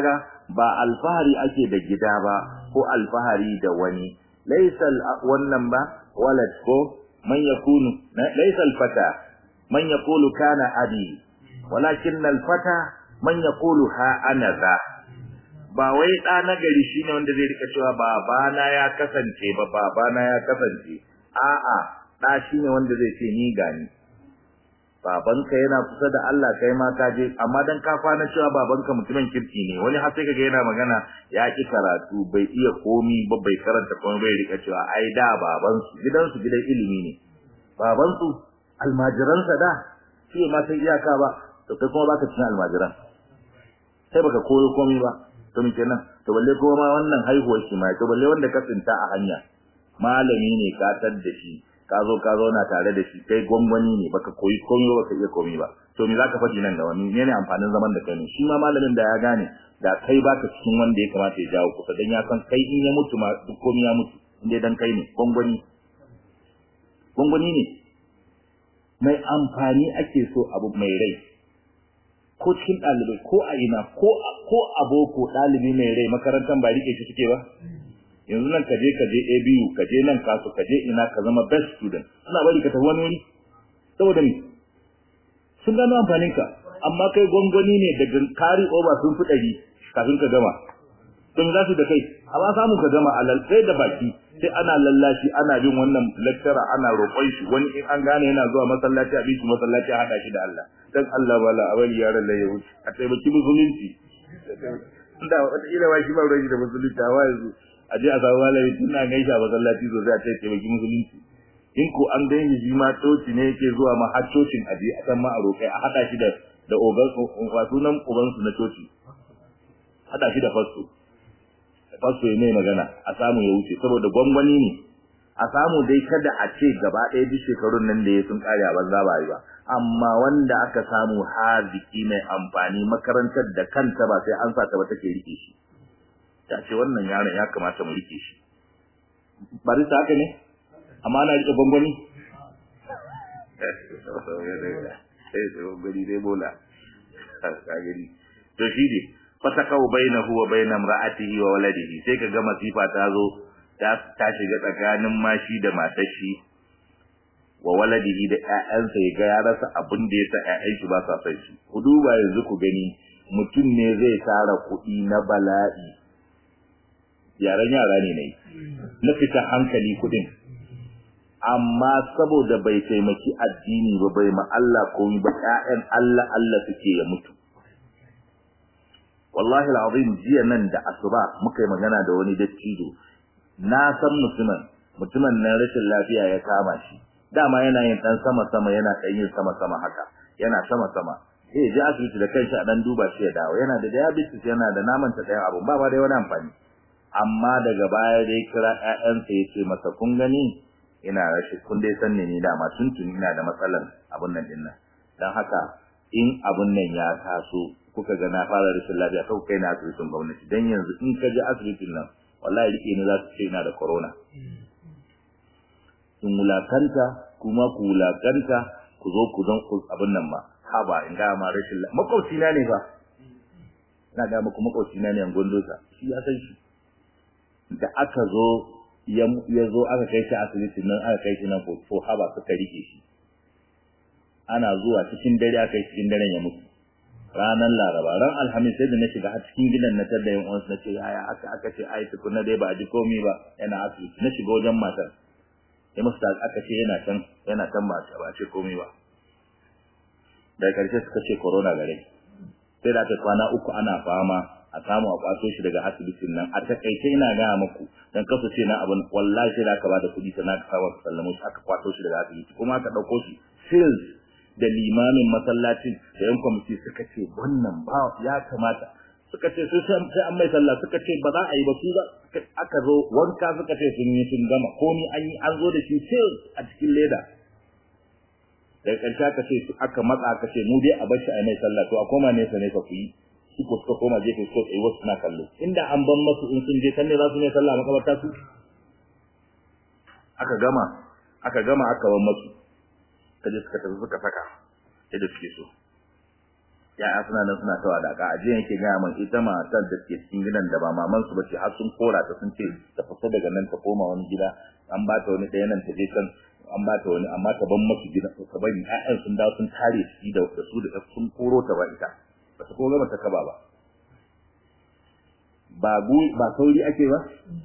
ba alfahari ake da gida ba ko alfahari da wani laysa wannan ba walad ko man yakunu laysa alfata man yaqulu kana abi walakin alfata man yaqulu ha ana za ba wai ɗa na gari shine wanda zai rika cewa babana ya kasance ba babana ya kasance a'a ɗa shine wanda zai ce ni gani babanka yana kusa da Allah kai ma ka je amma dan ka kwana cewa babanka mutumin kirki ne wani har sai kaga yana magana ya ki karatu bai iya komi ba bai karanta komai bai rika cewa ai da baban su gidan su gidan ilimi ne baban su almajiran sa da shi ma sai iyaka ba to kai kuma baka cikin almajiran sai baka koyo komai ba to me kenan to balle kuma ma wannan haihuwar shi ma to balle wanda ka tsinta a hanya malami ne ka tar da shi ka zo ka zauna tare da shi kai gwangwani ne baka koyi komai ba baka iya komai ba to me zaka faɗi nan da wani ne ne amfanin zaman da kai ne shi ma malamin da ya gane da kai baka cikin wanda ya kamata ya jawo kusa dan ya san kai in ya mutu ma duk komai ya mutu inda dan kai ne gwangwani gwangwani ne mai amfani ake so abu mai rai ko cikin ɗalibai ko a ina ko ko aboko ɗalibi mai rai makarantar ba rike shi suke ba yanzu nan kaje kaje ABU kaje nan kasu kaje ina ka zama best student suna bari ka tafi wani wuri saboda ni sun gano amfanin ka amma kai gwangwani ne daga kari over sun fi ɗari kafin ka gama don za su da kai amma samun ka gama alal sai da baki sai ana lallashi ana bin wannan lecturer ana roƙon shi wani in an gane yana zuwa masallaci a bi shi masallaci a haɗa shi da Allah dan Allah bala a bari yaran lai ya wuce a taimaki musulunci da wata ila ba shi ba ruwan da musulunci a yanzu a je a samu malami tun an gaisha masallaci sosai a ce taimaki musulunci in ko an gani shi ma coci ne yake zuwa ma har cocin a je a san ma a roƙai a haɗa shi da da ogan wasu nan uban su na coci haɗa shi da fasto fasto ya mai magana a samu ya wuce saboda gwangwani ne a samu dai kada a ce gaba ɗaya duk shekarun nan da ya sun kare a banza ba yi ba amma wanda aka samu haziki mai amfani makarantar da kanta ba sai an sa ta ba take rike shi ta ce wannan yaron ya kamata mu rike shi bari ta haka ne amma ana rike gwangwani sai sai gwangwani dai bola kagari to shi ne fatakau bainahu wa bainam ra'atihi wa waladihi sai kaga masifa ta zo ta ta shiga tsakanin mashi da matar shi wa waladihi da ƴaƴansa ya ga ya rasa abin da ya sa ƴaƴan shi ba sa son shi ku duba yanzu ku gani mutum ne zai tara kuɗi na bala'i yaran yara ne nayi na fita hankali kudin amma saboda bai taimaki addini ba bai ma Allah komai ba ƴaƴan Allah Allah suke ya mutu wallahi alazim jiya nan da asuba muka yi magana da wani dattijo na san mutumin mutumin nan rashin lafiya ya kama shi dama yana yin dan sama sama yana dan yin sama sama haka yana sama sama eh ji asibiti da kanshi a dan duba shi ya dawo yana da diabetes yana da naman ta ɗayan abun ba ba dai wani amfani amma daga baya dai kira ƴaƴansa yace masa kun gani ina rashin kun dai san ne ni dama tuntuni ina da matsalar abun nan din nan dan haka in abun nan ya taso kuka ga na fara rashin lafiya kau kai na asibitin gwamnati dan yanzu in ka je asibitin nan wallahi rike ni za su ce ina da corona in wulakanta kuma ku wulakanta ku zo ku zan abun nan ma haba in ga ma rashin lafiya makwabci na ne fa ina ga muku makwabci na ne an gondosa shi ya san shi da aka zo ya zo aka kai shi asibitin nan aka kai shi nan ko haba suka rike shi ana zuwa cikin dare aka yi cikin daren ya mutu ranar laraba ran alhamis sai da na shiga har cikin gidan na tada yin uwansu na ce yaya aka aka ce ai tukuna dai ba a ji komai ba yana asibiti na shiga wajen matar sai musu da aka ce yana can yana can ba ba ce komai ba daga karshe suka ce corona gare sai da aka kwana uku ana fama a samu a kwato shi daga asibitin nan a takaice ina gaya muku dan kasu ce na abin wallahi sai da aka bada kuɗi sannan aka kawo sallamo shi aka kwato shi daga asibiti kuma aka ɗauko shi sales da limamin masallacin da yan kwamiti suka ce wannan ba ya kamata suka ce su sai an mai sallah suka ce ba za a yi ba su aka zo wanka suka ce sun yi sun gama ko ni an yi an zo da shi sales a cikin leda daga ƙarshe aka ce aka matsa aka ce mu dai a bar shi a mai sallah to a koma nesa nesa ku yi su ko suka koma gefe suka tsaye wasu suna kallo inda an ban masu in sun je kan ne za su mai sallah a makabarta su aka gama aka gama aka ban masu kaje suka tafi suka saka yadda suke so ya'ya suna nan suna ta wadaka a jiya yake gaya min ita matar da ke cikin gidan da ba maman su bace har sun kora ta sun ce ta fita daga nan ta koma wani gida an ba ta wani ɗaya nan ta je can an ba ta wani amma ta ban masu gida ta bari ƴaƴan sun dawo sun tare shi da su da sun koro ta ba ita ba ta ko gama ta kaba ba ba gu ba sauri ake ba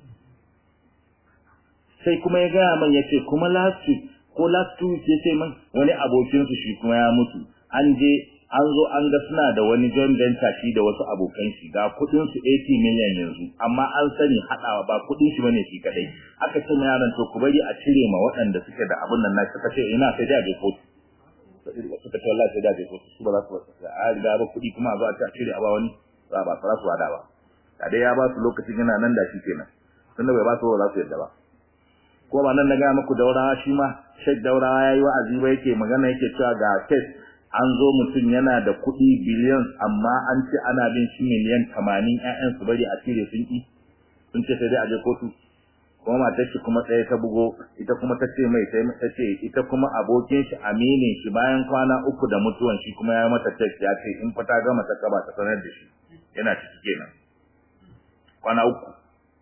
sai kuma ya gaya man ya ce kuma last week ko last two weeks ya ce man wani abokinsu shi kuma ya mutu an je an zo an ga suna da wani joint venture shi da wasu abokan shi ga kudin su 80 million yanzu amma an sani hadawa ba kudin shi bane shi kadai aka ce mai yaran to ku bari a cire ma waɗanda suke da abun nan na suka ce ina sai da je kotu suka ce wallahi sai da je kotu su ba za su ba a riga ba kudi kuma a zo a ce a cire a ba wani ba ba za su wada ba da dai ya ba su lokacin yana nan da shi kenan tunda bai ba su ba za su yadda ba ko ba nan na ga muku daurawa shi ma shek daurawa yayi wa'azi ba yake magana yake cewa ga case an zo mutum yana da kuɗi biliyan amma an ce ana bin shi miliyan tamanin ƴaƴan su bari a cire sun ƙi sun ce sai dai a je kotu kuma matar shi kuma tsaye ta bugo ita kuma ta ce mai sai ta ce ita kuma abokin shi aminin shi bayan kwana uku da mutuwan shi kuma ya mata text ya ce in fa ta gama ta kaba ta sanar da shi yana ciki kenan kwana uku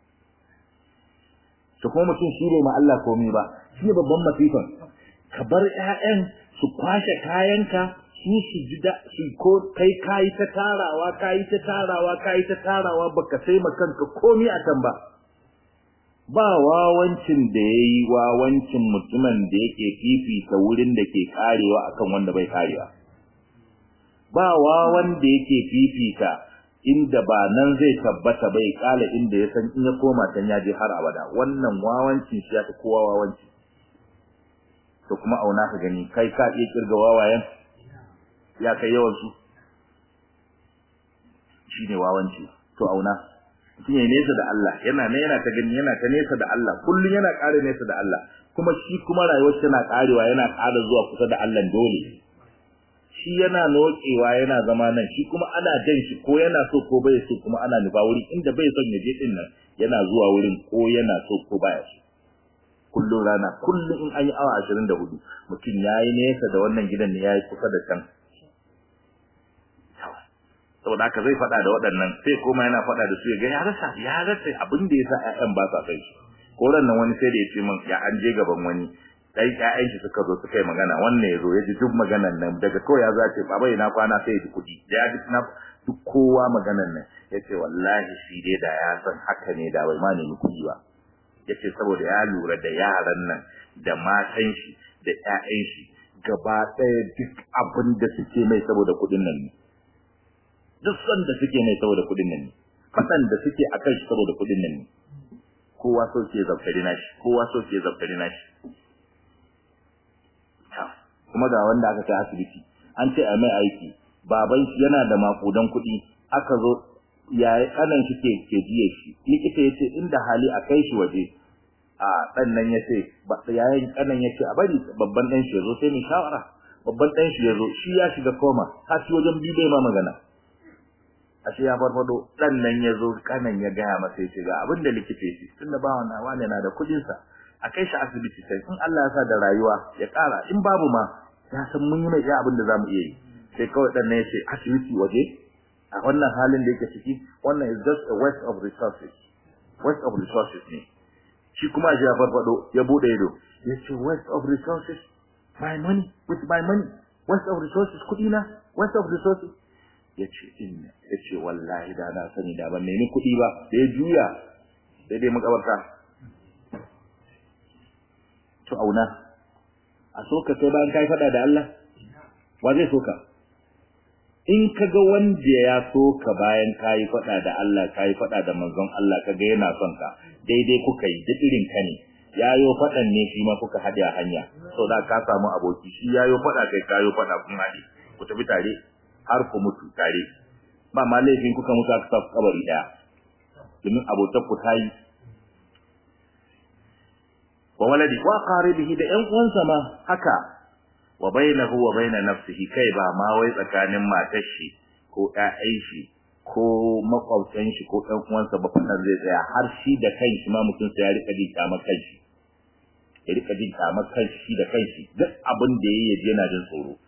to kuma mutum shi bai ma Allah komai ba shi ne babban masifan ka bar ƴaƴan su kwashe kayanka su su ji da su ko kai kayi ta tarawa kayi ta tarawa kayi ta tarawa baka sai ma kanka komai a kan ba ba wawancin da yayi wawancin mutumin da yake fifita wurin da ke karewa akan wanda bai karewa ba wawan da yake fifita inda ba nan zai tabbata bai kala inda ya san in ya koma can ya je har abada wannan wawancin shi ya fi kowa wawanci to kuma auna ka gani kai ka iya kirga wawayen ya kai yawan su shine wawanci to auna mutum ya nesa da Allah yana ne yana ta gani yana ta nesa da Allah kullun yana ƙara nesa da Allah kuma shi kuma rayuwar tana ƙarewa yana ƙara zuwa kusa da Allah dole shi yana nokewa yana zama nan shi kuma ana jan shi ko yana so ko bai so kuma ana nufa wuri inda bai son ya je din nan yana zuwa wurin ko yana so ko baya so kullun rana kullun in an yi awa 24 mutum yayi nesa da wannan gidan ne yayi kusa da can saboda haka zai faɗa da waɗannan sai koma yana faɗa da su ya ga ya rasa ya rasa abin da yasa ƴaƴan ba sa kai shi ko ran nan wani sai da ya ce min ya an je gaban wani dai ƴaƴan shi suka zo suka yi magana wannan yazo ya ji duk maganan nan daga kawai ya zo ya ce baba ina kwana sai ya ji kuɗi da ya ji na duk kowa maganan nan ya ce wallahi shi dai da ya san haka ne da bai ma nemi kuɗi ba ya ce saboda ya lura da yaran nan da matan shi da ƴaƴan shi gaba ɗaya duk abin da suke mai saboda kuɗin nan ne duk son da suke mai saboda kuɗin nan ne faɗan da suke akan shi saboda kuɗin nan ne kowa so ke zaftari nashi kowa so ke zaftari nashi kuma ga wanda aka kai asibiti an ce a mai aiki baban shi yana da makudan kuɗi aka zo yayi kanan shi ke ke jiye shi likita yace inda hali a kai shi waje a dan nan yace yayin kanan yace a bari babban dan shi yazo sai mu shawara babban dan shi yazo shi ya shiga koma har shi wajen bibe ma magana ashe ya farfado dan nan yazo kanan ya gaya masa yace ga abin da likita yace tunda ba wannan wani na da kudin sa a kai shi asibiti sai in Allah ya sa da rayuwa ya kara in babu ma ya san mun yi mai iya abin da zamu iya yi sai kawai dan nan yace asibiti waje a wannan halin da yake ciki wannan is just a waste of resources waste of resources ne shi kuma ya farfado ya bude ido yace waste of resources my money with my money waste of resources kudi na waste of resources yace inna yace wallahi da na sani da ban nemi kudi ba da ya juya sai dai makabarta to auna a soka sai bayan kai fada da Allah wa zai soka in kaga wanda ya soka bayan kai fada da Allah kai fada da manzon Allah kaga yana son ka daidai kuka yi duk irin ka ne yayo fadan ne shi ma kuka hade a hanya so da ka samu aboki shi yayo fada kai kayo fada kun hade ku tafi tare har ku mutu tare ba ma laifin kuka mutu aka sa kabari daya domin abotar ku tayi wa waladi wa qaribihi da ƴan uwansa ma haka wa bainahu wa baina nafsihi kai ba ma wai tsakanin matar shi ko ƴaƴan shi ko makwabtan shi ko ɗan uwansa ba fadan zai tsaya har shi da kanshi ma mutum sai ya rika jin kamar kanshi ya rika jin kamar kanshi shi da kanshi duk abin da yayi yaje yana jin tsoro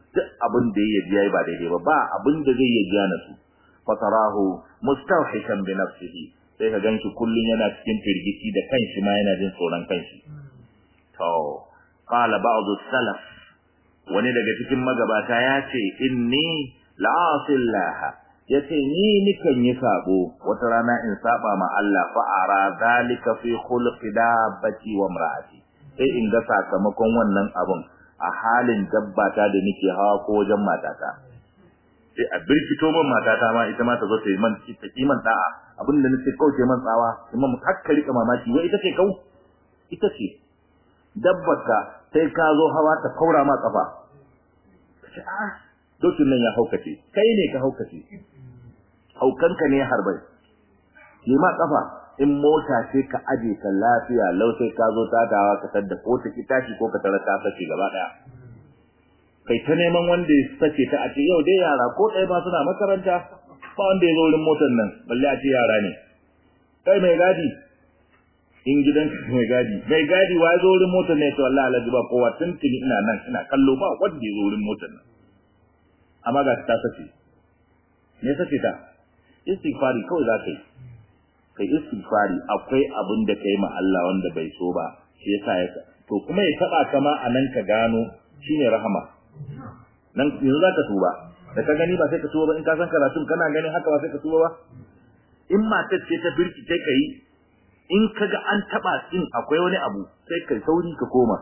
duk abin da ya biya ba daidai ba ba abin da zai yi biya na su fatarahu mustawhishan bi nafsihi sai ka ganshi kullun yana cikin firgici da kanshi ma yana jin tsoron kanshi to qala ba'd salaf wani daga cikin magabata ya ce inni la'asillaha yace ni nikan yi sabo wata rana in saba ma Allah fa ara zalika fi khulqi dabbati wa imraati sai in ga sakamakon wannan abun a halin dabbata da nake hawa ko wajen matata sai a birkito man matata ma ita ma ta zo ta yi man ta kiman da'a abin da nake kauce man tsawa imam hakka rika mamaki wai ita ce kau ita ce dabbaka sai ka zo hawa ta kaura ma kafa ce a dokin nan ya haukace kai ne ka haukace haukanka ne harbai yi ma kafa in mota ce ka aje ka lafiya lau sai ka zo ta dawa ka tadda ko ta ki tashi ko ka tara ta sace gaba daya kai ta neman wanda ya sace ta a ce yau dai yara ko ɗaya ma suna makaranta ba wanda ya zo wurin motar nan balle a ce yara ne kai mai gadi in gidan mai gadi mai gadi wa zo wurin motar ne to wallahi alhaji ba kowa tuntuni ina nan ina kallo ba wanda ya zo wurin motar nan amma ga ta sace me sace ta istighfari kawai za ka yi kai istighfari akwai abin da kai ma Allah wanda bai so ba shi yasa ya to kuma ya taba kama anan ka gano shine rahama nan yanzu za ka tuba da ka gani ba sai ka tuba ba in ka san karatun kana ganin haka ba sai ka tuba ba in matar ce ta birki sai ka yi in ka ga an taba din akwai wani abu sai ka sauri ka koma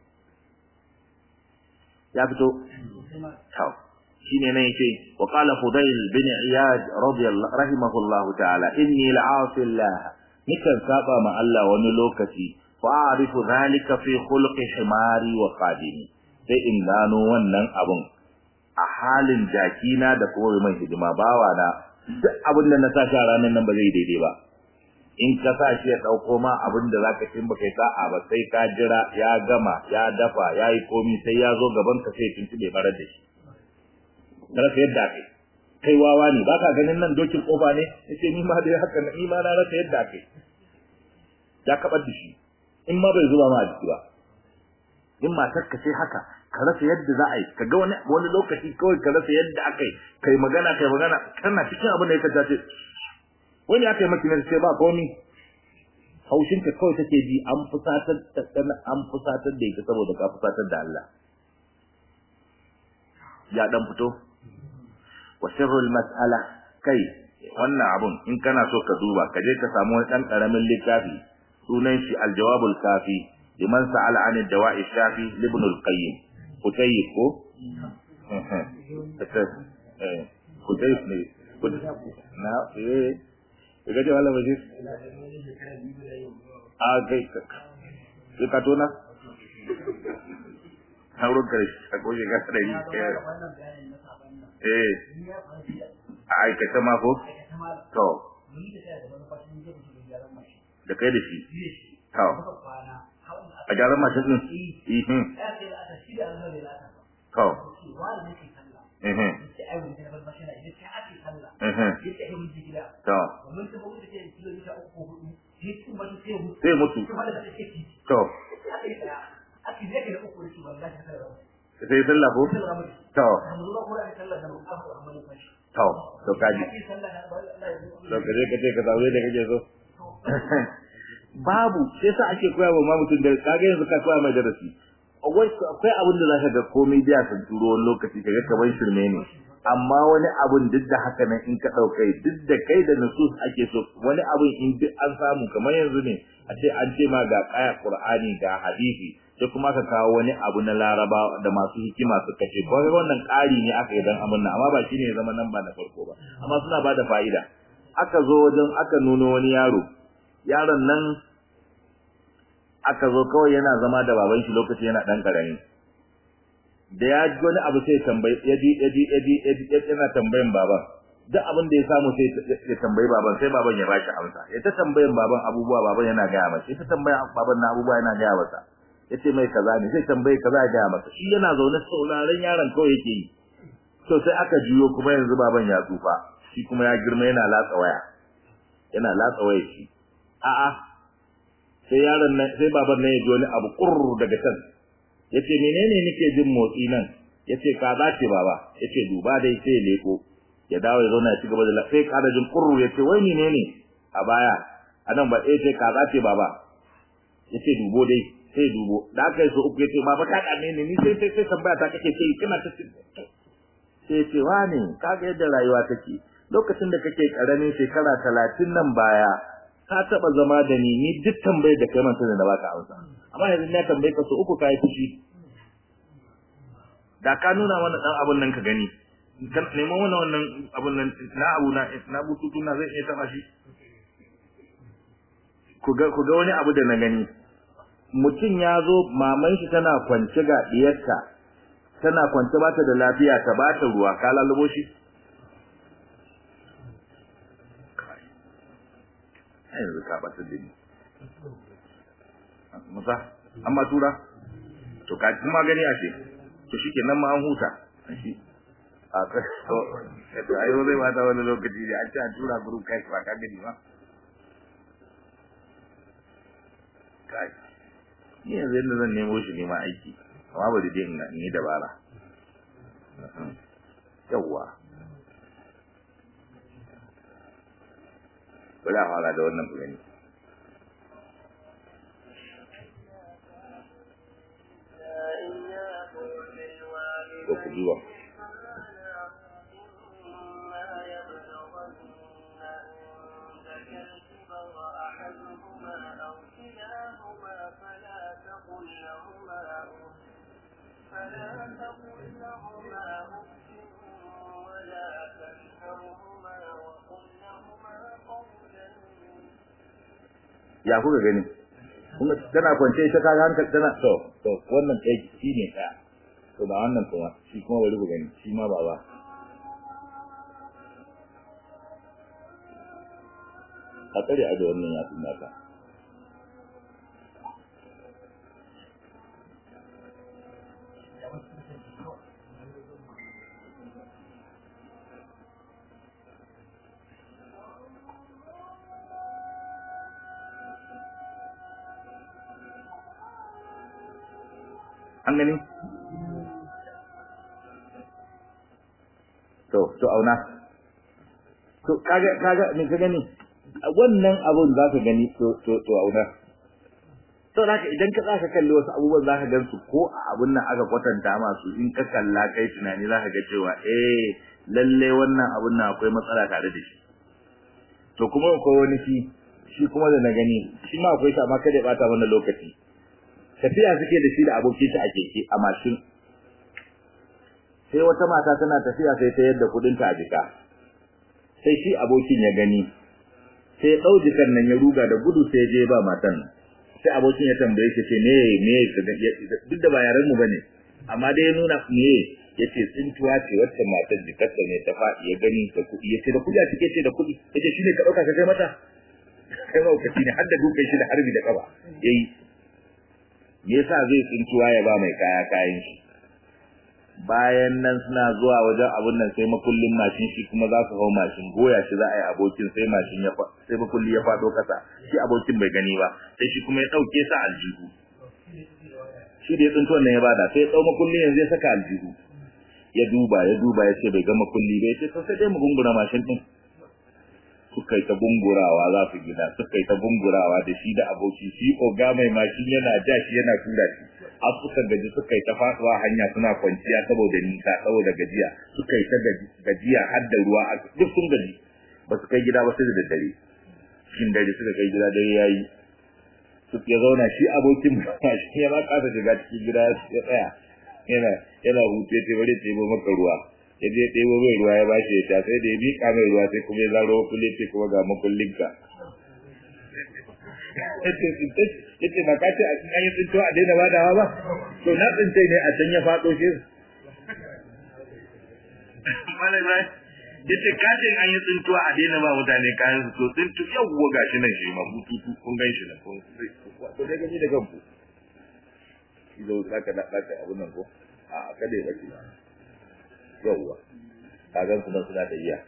ya fito tau shine ne yake wa qala fudayl bin iyad radiyallahu rahimahullahu ta'ala inni la'asi Allah nikan saba ma Allah wani lokaci fa a'rifu dhalika fi khulqi himari wa qadimi sai in gano wannan abun a halin jakina da kuma mai hidima bawa na duk abin da na sa shi a ranar nan ba zai daidai ba in ka sa shi ya dauko ma abin da zaka cin baka yi sa'a ba sai ka jira ya gama ya dafa ya yi komi sai ya zo gaban ka sai tuntube barar da shi rasa yadda kai kai wawa ne ba ka ganin nan dokin kofa ne yace ni ma dai haka ni ma na rasa yadda kai ya kabar da shi in ma bai zuba ma a jiki ba in matar ka sai haka ka rasa yadda za a yi ka ga wani wani lokaci kawai ka rasa yadda aka yi kai magana kai magana kana cikin abin da ya kace wani aka yi maki ne sai ba komi haushin ka kawai take ji an fusatar da an fusatar da ita saboda ka fusatar da Allah ya dan fito wa sirrul mas'ala kai wannan abun in kana so ka duba ka je ka samu wani dan karamin littafi sunan shi al-jawabul kafi liman sa'ala 'an ad-dawa'i shafi ibn al-qayyim kutayyib ko eh kutayyib ne na eh ga je wala waje a kai ka tona sauran kare a goje ga sarari eh a aikata ma ko to da kai da shi to a gyaran mashin din ihin to ihin to sai mutu to sai sallah ko to to to kaji to kaje kaje ka zaure da kake so babu sai sa ake koya wa mutum da kage yanzu ka koya mai darasi akwai akwai abin da zaka ga komai da sun turo wani lokaci kaga kaman shirme ne amma wani abun duk da haka nan in ka daukai duk da kai da nusus ake so wani abun in duk an samu kamar yanzu ne a ce an ce ma ga kaya qur'ani ga hadisi sai kuma ka kawo wani abu na laraba da masu hikima suka ce ko wannan ƙari ne aka yi dan abin nan amma ba shine ya zama nan ba na farko ba amma suna ba da fa'ida aka zo wajen aka nuno wani yaro yaron nan aka zo kawai yana zama da baban shi lokaci yana dan karami da ya ji wani abu sai tambayi ya ji ya ji ya ji yana tambayan baban duk abin da ya samu sai ya tambayi baban sai baban ya bashi amsa ya ta tambayan baban abubuwa baban yana gaya masa ya ta tambayan baban na abubuwa yana gaya masa yace mai kaza ne sai tambaye kaza ya gaya masa shi yana zaune sauraron yaron kawai yake yi to sai aka jiyo kuma yanzu baban ya tsufa shi kuma ya girma yana latsa waya yana latsa waya shi a'a sai yaron nan sai baban nan ya ji wani abu kurr daga can yace menene nake jin motsi nan yace ka za ce baba yace duba dai sai ya leko ya dawo ya zauna ya ci gaba da sai kada jin kurru yace wai ni ne ne a baya anan ba sai ce ka za ce baba yace dubo dai sai dubo da aka yi so uku yace baba ka kame ni ni sai sai sai tambaya ta kake ce kana ta sai ce wani kaga yadda rayuwa take lokacin da kake karamin shekara talatin nan baya ka taba zama da ni ni duk tambayar da kai man sai da baka amsa amma yanzu na tambaye ka so uku kai fushi da ka nuna mana dan abun nan ka gani kan nemo mana wannan abun nan na abu na na bututu na zai iya taba shi ku ga ku ga wani abu da na gani mutum ya zo maman shi tana kwance ga diyarta tana kwance ba ta da lafiya ta ba ta ruwa ka lalubo shi yanzu ka bata da ni musa amma tura to ka kuma gani a ce to shike nan ma an huta shi a ka to to ayo zai bata wani lokaci da an ci an tura group kai ba ka gani ba kai ni yanzu yadda zan nemo shi ne ma aiki amma ba da je in yi dabara yawwa bari a fara da wannan gani ko ku duba فلا تقل لهما أف ولا تنهرهما وقل لهما قولا ya kuka gani kuma tana kwance ita kaga hankali tana to to wannan ɗaya shi ne ɗaya to ba wannan kuma shi kuma bari ku gani shi ma baba a tsare a da wannan ya tun naka an gani to to auna to kaga kaga me ka gani wannan abun za ka gani to to to auna to haka idan ka tsaka kalli wasu abubuwan za ka gan su ko a abun nan aka kwatanta masu in ka kalla kai tunani za ka ga cewa eh lalle wannan abun nan akwai matsala tare da shi to kuma akwai wani shi shi kuma da na gani shi ma akwai ta amma kada ya bata wannan lokaci tafiya suke da shi da abokin shi a keke a mashin sai wata mata tana tafiya sai ta yadda kudin ta a jika sai shi abokin ya gani sai ya dau jikan nan ya ruga da gudu sai je ba matan sai abokin ya tambaye shi ce me me duk da ba yaran mu bane amma dai ya nuna me yace tsintuwa ce wacce matar jikarta ne ta faɗi ya gani da kuɗi yace da kuɗi a cike ce da kuɗi yace shine ka dauka ka kai mata kai ma ukaci ne har da dukan shi da harbi da kaba yayi me yasa zai tsintuwa ya ba mai kaya kayan shi bayan nan suna zuwa wajen abun nan sai makullin mashin shi kuma za su hau mashin goya shi za a yi abokin sai mashin ya sai makulli ya fado kasa shi abokin bai gani ba sai shi kuma ya dauke sa aljihu shi da ya tsinto wannan ya bada sai ya dau makullin yanzu ya saka aljihu ya duba ya duba ya ce bai ga makulli ba ya ce sai dai mu gungura mashin din suka yi ta bungurawa za su gida suka yi ta bungurawa da shi da aboki shi oga mai mashin yana ja shi yana tura shi har suka gaji suka yi ta faduwa hanya suna kwanciya saboda nisa saboda gajiya suka yi ta gajiya har da ruwa duk sun gaji ba su kai gida ba sai da daddare cikin dare suka kai gida dare yayi su ya zauna shi abokin mashin ya ma kasa shiga cikin gida ya tsaya yana yana hutu ya ce bari ya ɗebo maka ruwa ya je ɗebo mai ruwa ya bashi ya sha sai da ya miƙa mai ruwa sai kuma ya zaro kulle ce kuma ga makullinka yace ba ka ce a cikin ayin tsinto a daina badawa ba to na tsince ne a can ya faɗo shi yace ka ce an yi tsinto a daina ba mutane kayan su to tsinto yawwa gashi nan shi ma bututu kun gan shi nan kun ko dai gani da kanku idan zaka da zaka abun nan ko a kada ya bace yawwa kagan su nan suna da iya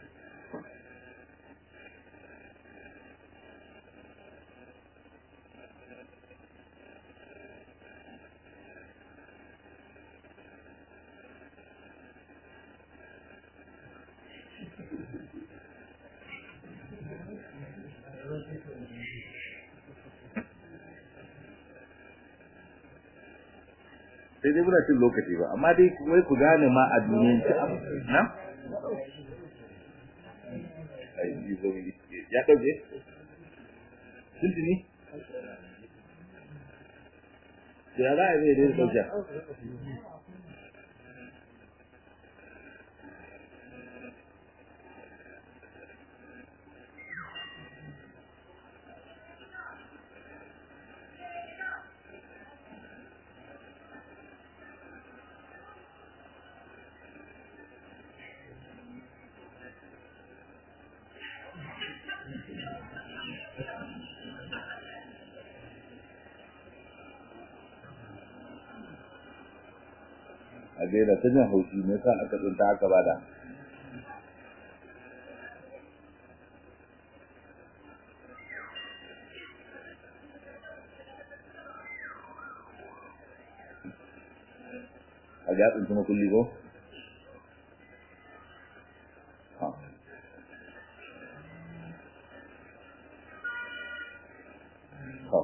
sai dai muna cin lokaci ba amma dai wai ku gane ma a duniyan ci na ya ɗauke tuntuni da ya za a zai dai ɗauke a gaida ta jin haushi me yasa aka tsinta aka bada a ga tsinci makulli ko ha ha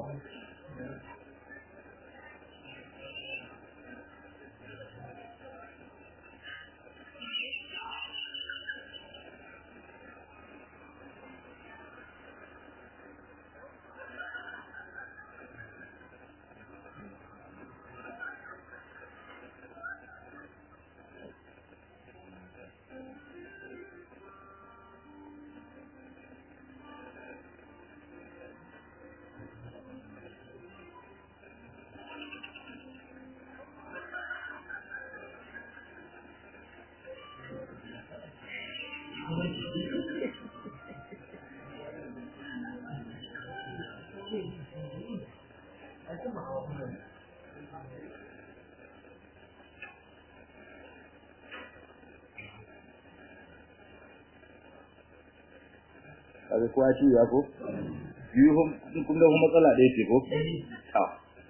kaga kowa ci ya ko biyu kun ga matsala ɗaya ce ko a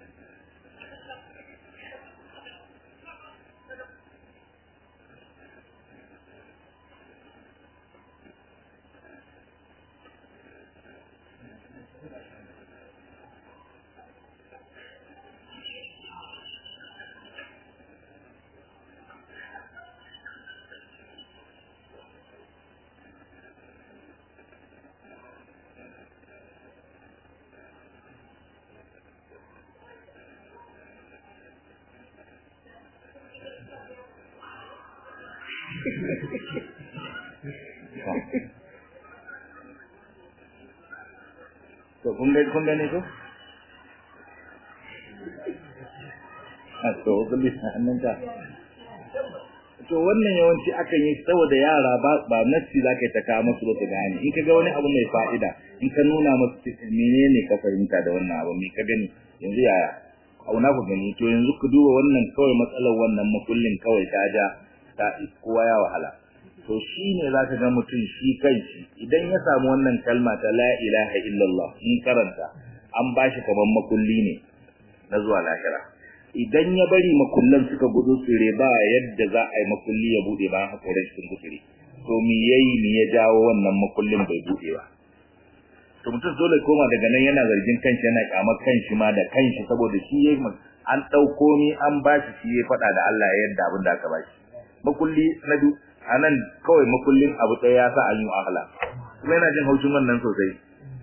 to kun ga kun gane ko a to kulli hannun ka to wannan yawanci akan yi saboda yara ba ba nassi zaka ta kawo musu ba su gane in ka ga wani abu mai fa'ida in ka nuna musu menene ka fahimta da wannan abu me ka gani yanzu yaya auna ku gani to yanzu ku duba wannan kawai matsalar wannan makullin kawai ta ja ta kowa ya wahala to shi ne za ka ga mutum shi kanshi idan ya samu wannan kalma ta la ilaha illallah in karanta an ba shi kamar makulli ne na zuwa lahira idan ya bari makullan suka gudu tsire ba yadda za a yi makulli ya bude ba hakoran shi sun gutsire to me yayi me ya jawo wannan makullin bai bude ba to mutum dole koma daga nan yana zargin kanshi yana kyamar kanshi ma da kanshi saboda shi yayi an dauko ni an bashi shi ya faɗa da Allah yadda abin da aka bashi makulli na biyu a nan kawai makullin abu ɗaya ya sa an yi wahala kuma yana jin haushin wannan sosai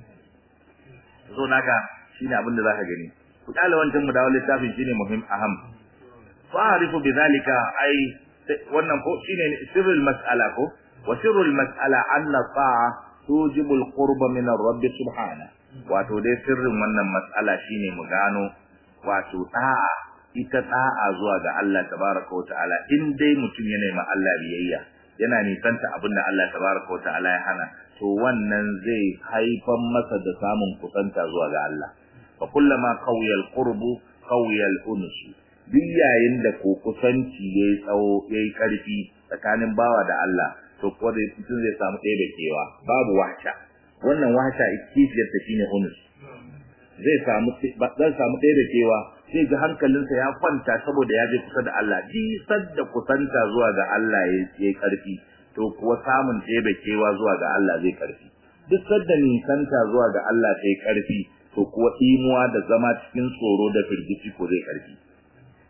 so naka shine abin da zaka gani ku kala wancan mu dawo littafin shine muhim aham fa'arifu bidhalika ai wannan ko shine sirrul mas'ala ko wa sirrul mas'ala anna ta'a tujibu al-qurba min ar-rabb subhanahu wato dai sirrin wannan mas'ala shine mu gano wato ta'a ita da'a zuwa ga Allah tabaraka wa ta'ala in dai mutum yana ma Allah biyayya yana nisanta abin da Allah tabaraka wa ta'ala ya hana to wannan zai haifan masa da samun kusanta zuwa ga Allah fa kullama qawiya al-qurbu qawiya al-unus duk yayin da ko kusanci yayi tsawo yayi karfi tsakanin bawa da Allah to ko da mutum zai samu ɗaya da kewa babu wahsha wannan wahsha ikifiyar ta shine unus zai samu zai samu ɗaya da kewa sai ga hankalinsa ya kwanta saboda ya je kusa da Allah jisar da kusanta zuwa ga Allah yayi karfi to kuwa samun ɗebe kewa zuwa ga Allah zai karfi duk sadda nisanta zuwa ga Allah sai karfi to kuwa imuwa da zama cikin tsoro da firgici ko zai karfi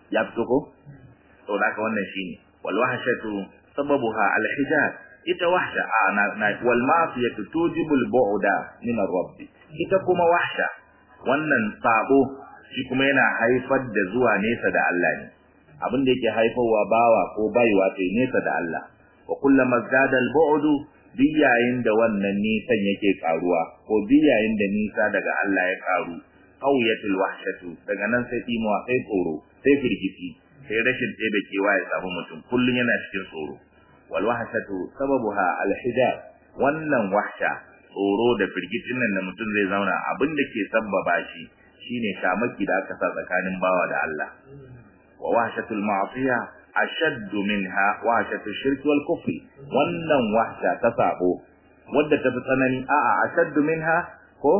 ya fito ko to da ka wannan shine wal wahshatu sababuha al hijab ita wahsha ana na wal ma'siyatu tujibu al bu'da min ar rabb ita kuma wahsha wannan sabo shi kuma yana haifar da zuwa nesa da Allah ne abin da yake haifarwa bawa ko baiwa ta nesa da Allah wa kullama zada al bu'du biyayin da wannan nisan yake karuwa ko biyayin da nisa daga Allah ya karu qawiyatul wahshatu daga nan sai timuwa sai tsoro sai firgici sai rashin ɗebe kewa ya samu mutum kullun yana cikin tsoro wal wahshatu sababuha al hijab wannan wahsha tsoro da firgicin nan da mutum zai zauna abin da ke sabbaba shi shine shamaki da aka sa tsakanin bawa da Allah wa wahshatul ma'siya ashaddu minha wahshatu shirki wal kufri wannan wahsha ta sabo wadda ta fi tsanani a'a ashaddu minha ko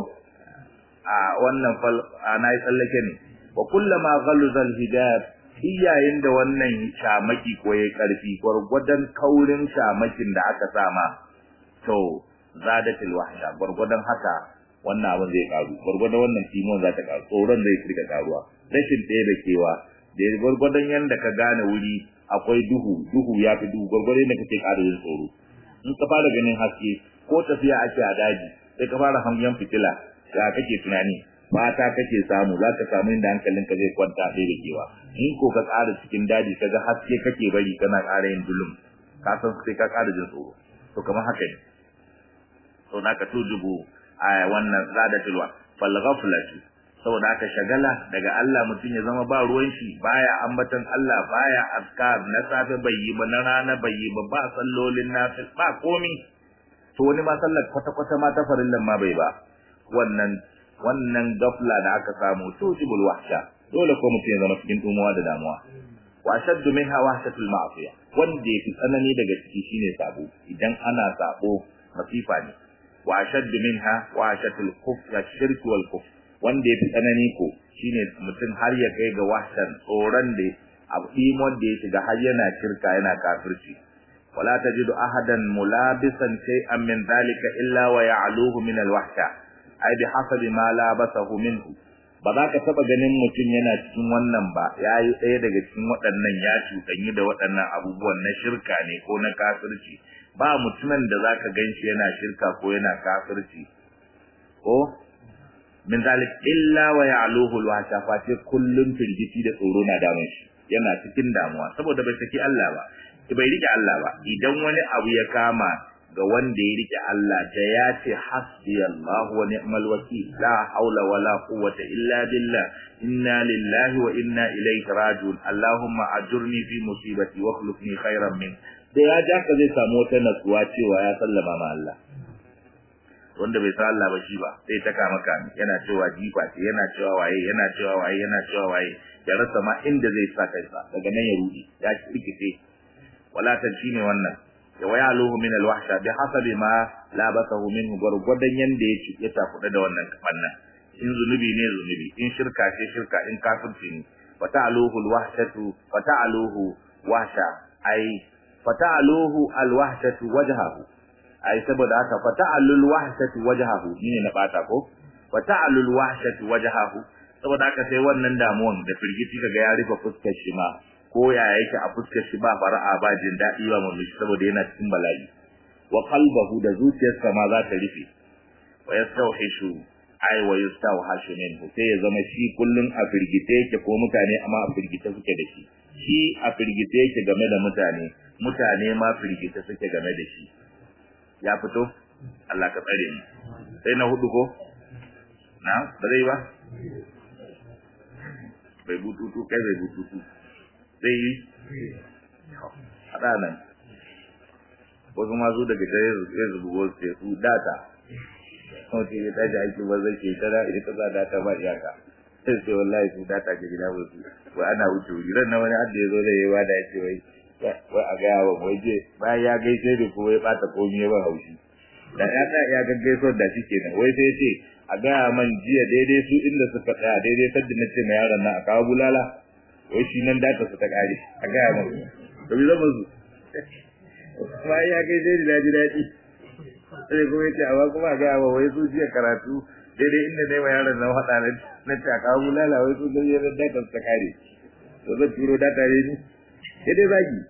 a wannan fal ana yi tsallake ne wa kullama ghalza al hijab iyayen da wannan shamaki ko yayi karfi gurgudan kaurin shamakin da aka sama to zadatil wahsha gurgudan haka wannan abin zai karu gurgudan wannan timon za ta karu tsoron zai kirka karuwa rashin ɗaya da kewa da gurgudan yanda ka gane wuri akwai duhu duhu ya fi duhu gurgudan da kake ƙara yin tsoro in ka fara ganin haske ko tafiya ake a daji sai ka fara hangen fitila ya kake tunani mata kake samu za ka samu inda hankalinka zai kwanta ɗaya da kewa in ko ka ƙara cikin daji ka ga haske kake bari kana ƙara yin dulum ka san sai ka ƙara jin tsoro to kamar haka ne to da ka tujubu a wannan zadatul wa fal ghaflatu saboda haka shagala daga Allah mutum ya zama ba ruwan shi baya ambatan Allah baya azkar na safe bai yi ba na rana bai yi ba ba sallolin nafil ba komi to wani ma sallar kwata kwata ma ta farillan ma bai ba wannan wannan gafla da aka samu tujibul wahsha dole ko mutum ya zama cikin tumuwa da damuwa wa shaddu minha wahshatul ma'siyah wanda yafi tsanani daga ciki shine sabo idan ana sabo masifa ne wa shaddu minha wahshatul kufr shirk wal kufr wanda yafi tsanani ko shine mutum har ya kai ga wahshan tsoron da abu imon da ya shiga har yana shirka yana kafirci wala tajidu ahadan mulabisan shay'an min dhalika illa wa ya'luhu min al-wahsha ai bi hasabi ma labasahu minhu ba za ka taba ganin mutum yana cikin wannan ba yayi ɗaya daga cikin waɗannan ya cutanyi da waɗannan abubuwan na shirka ne ko na kafirci ba mutumin da zaka ganshi yana shirka ko yana kafirci ko min zalik illa wa ya'luhu alwasha fa ce kullum firgiti da tsoro na damun shi yana cikin damuwa saboda bai saki Allah ba bai rike Allah ba idan wani abu ya kama ga wanda ya rike Allah da ya ce hasbiyallahu wa ni'mal wakil la haula wala quwwata illa billah inna lillahi wa inna ilayhi raji'un allahumma ajurni fi musibati wa khulufni khairan min da ya ja ka zai samu wata natsuwa cewa ya sallama ma Allah wanda bai san Allah ba shi ba sai ta kama kami yana cewa jifa ce yana cewa waye yana cewa waye yana cewa waye ya rasa ma inda zai sa kansa daga nan ya rudi ya rikice wala ta shine wannan ya waya luhu min alwahsha bi hasabi ma labasahu minhu gurgudan yanda ya ci ya tafuda da wannan kafannan in zunubi ne zunubi in shirka ce shirka in kafirci ne fata'aluhu alwahshatu fata'aluhu wahsha ai fata'aluhu alwahshatu wajhahu ai saboda haka fata'alul wahshatu wajhahu ne na bata ko fata'alul wahshatu wajhahu saboda haka sai wannan damuwan da firgiti kaga ya rufe fuskar shi ma ko ya yake a fuskar shi ba fara'a ba jin daɗi ba murmushi saboda yana cikin bala'i wa qalbahu da zuciyarsa ma za ta rufe wa yastawhishu ai wa yastawhashu minhu sai ya zama shi kullun a firgite yake ko mutane amma a firgite suke da shi shi a firgite yake game da mutane mutane ma firgite suke game da shi ya fito Allah ka tsare ni sai na hudu ko na ba zai ba bai bututu kai bai bututu zai yi haɗa nan wasu masu daga tare ya zubu wasu sai su data wace ya tashi aiki ba zai ke tara idan ka sa data ba iyaka sai sai wallahi su data ke gida ba su wai ana wuce wuri ran na wani hadda ya zo da yawa da ya ce wai wai a gaya wa wai je bayan ya gaishe da kuma ya ɓata komi ya ba haushi da ya tsaya ya gaggaisuwar da shi kenan wai sai ce a gaya man jiya daidai su inda suka tsaya daidai sadda na ce ma yaron nan a kawo bulala wai shi nan data su ta kare a gaya man to bi zama su bayan ya gaishe da daji daɗi sai kuma ya ce amma kuma a gaya wa wai su jiya karatu daidai inda ne ma yaron nan haɗa na ce a kawo bulala wai su daidai data su ta kare to to zan turo da tare ni sai dai zagi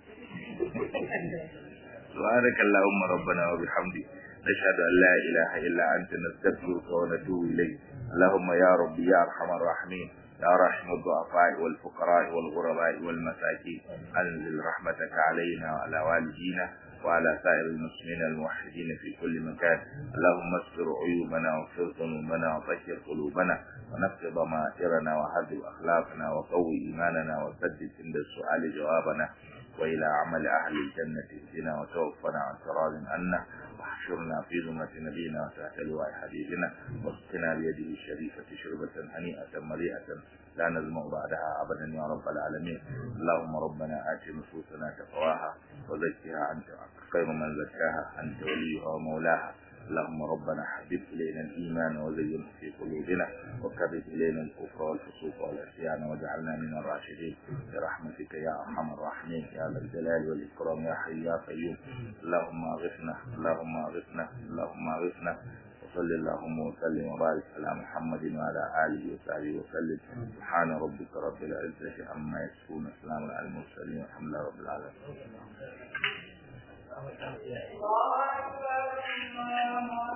سبحانك اللهم ربنا وبحمدك نشهد أن لا إله إلا أنت نستغفرك ونتوب إليك اللهم يا ربي يا أرحم الراحمين يا رحم الضعفاء والفقراء والغرباء والمساكين أنزل رحمتك علينا وعلى والدينا وعلى سائر المسلمين الموحدين في كل مكان اللهم استر عيوبنا واغفر ذنوبنا وطهر قلوبنا ونقض ضمائرنا وهذب أخلاقنا وقوي إيماننا وسدد عند السؤال جوابنا وإلى عمل أهل الجنة اهدنا وتوفنا عن تراض عنا واحشرنا في زمرة نبينا وتحت لواء حبيبنا واسقنا بيده الشريفة شربة هنيئة مريئة لا نزمع بعدها أبدا يا رب العالمين اللهم ربنا آت نفوسنا تقواها وزكها أنت خير من زكاها أنت وليها ومولاها اللهم ربنا حبب إلينا الإيمان وزينه في قلوبنا وكرر إلينا الكفر والفسوق والعصيان واجعلنا من الراشدين برحمتك يا أرحم الراحمين يا ذا الجلال والإكرام يا حي يا قيوم اللهم أغثنا اللهم أغثنا اللهم أغثنا وصل اللهم وسلم وبارك على محمد وعلى آله وصحبه وسلم سبحان ربك رب العزة عما يصفون السلام على المرسلين والحمد لله رب العالمين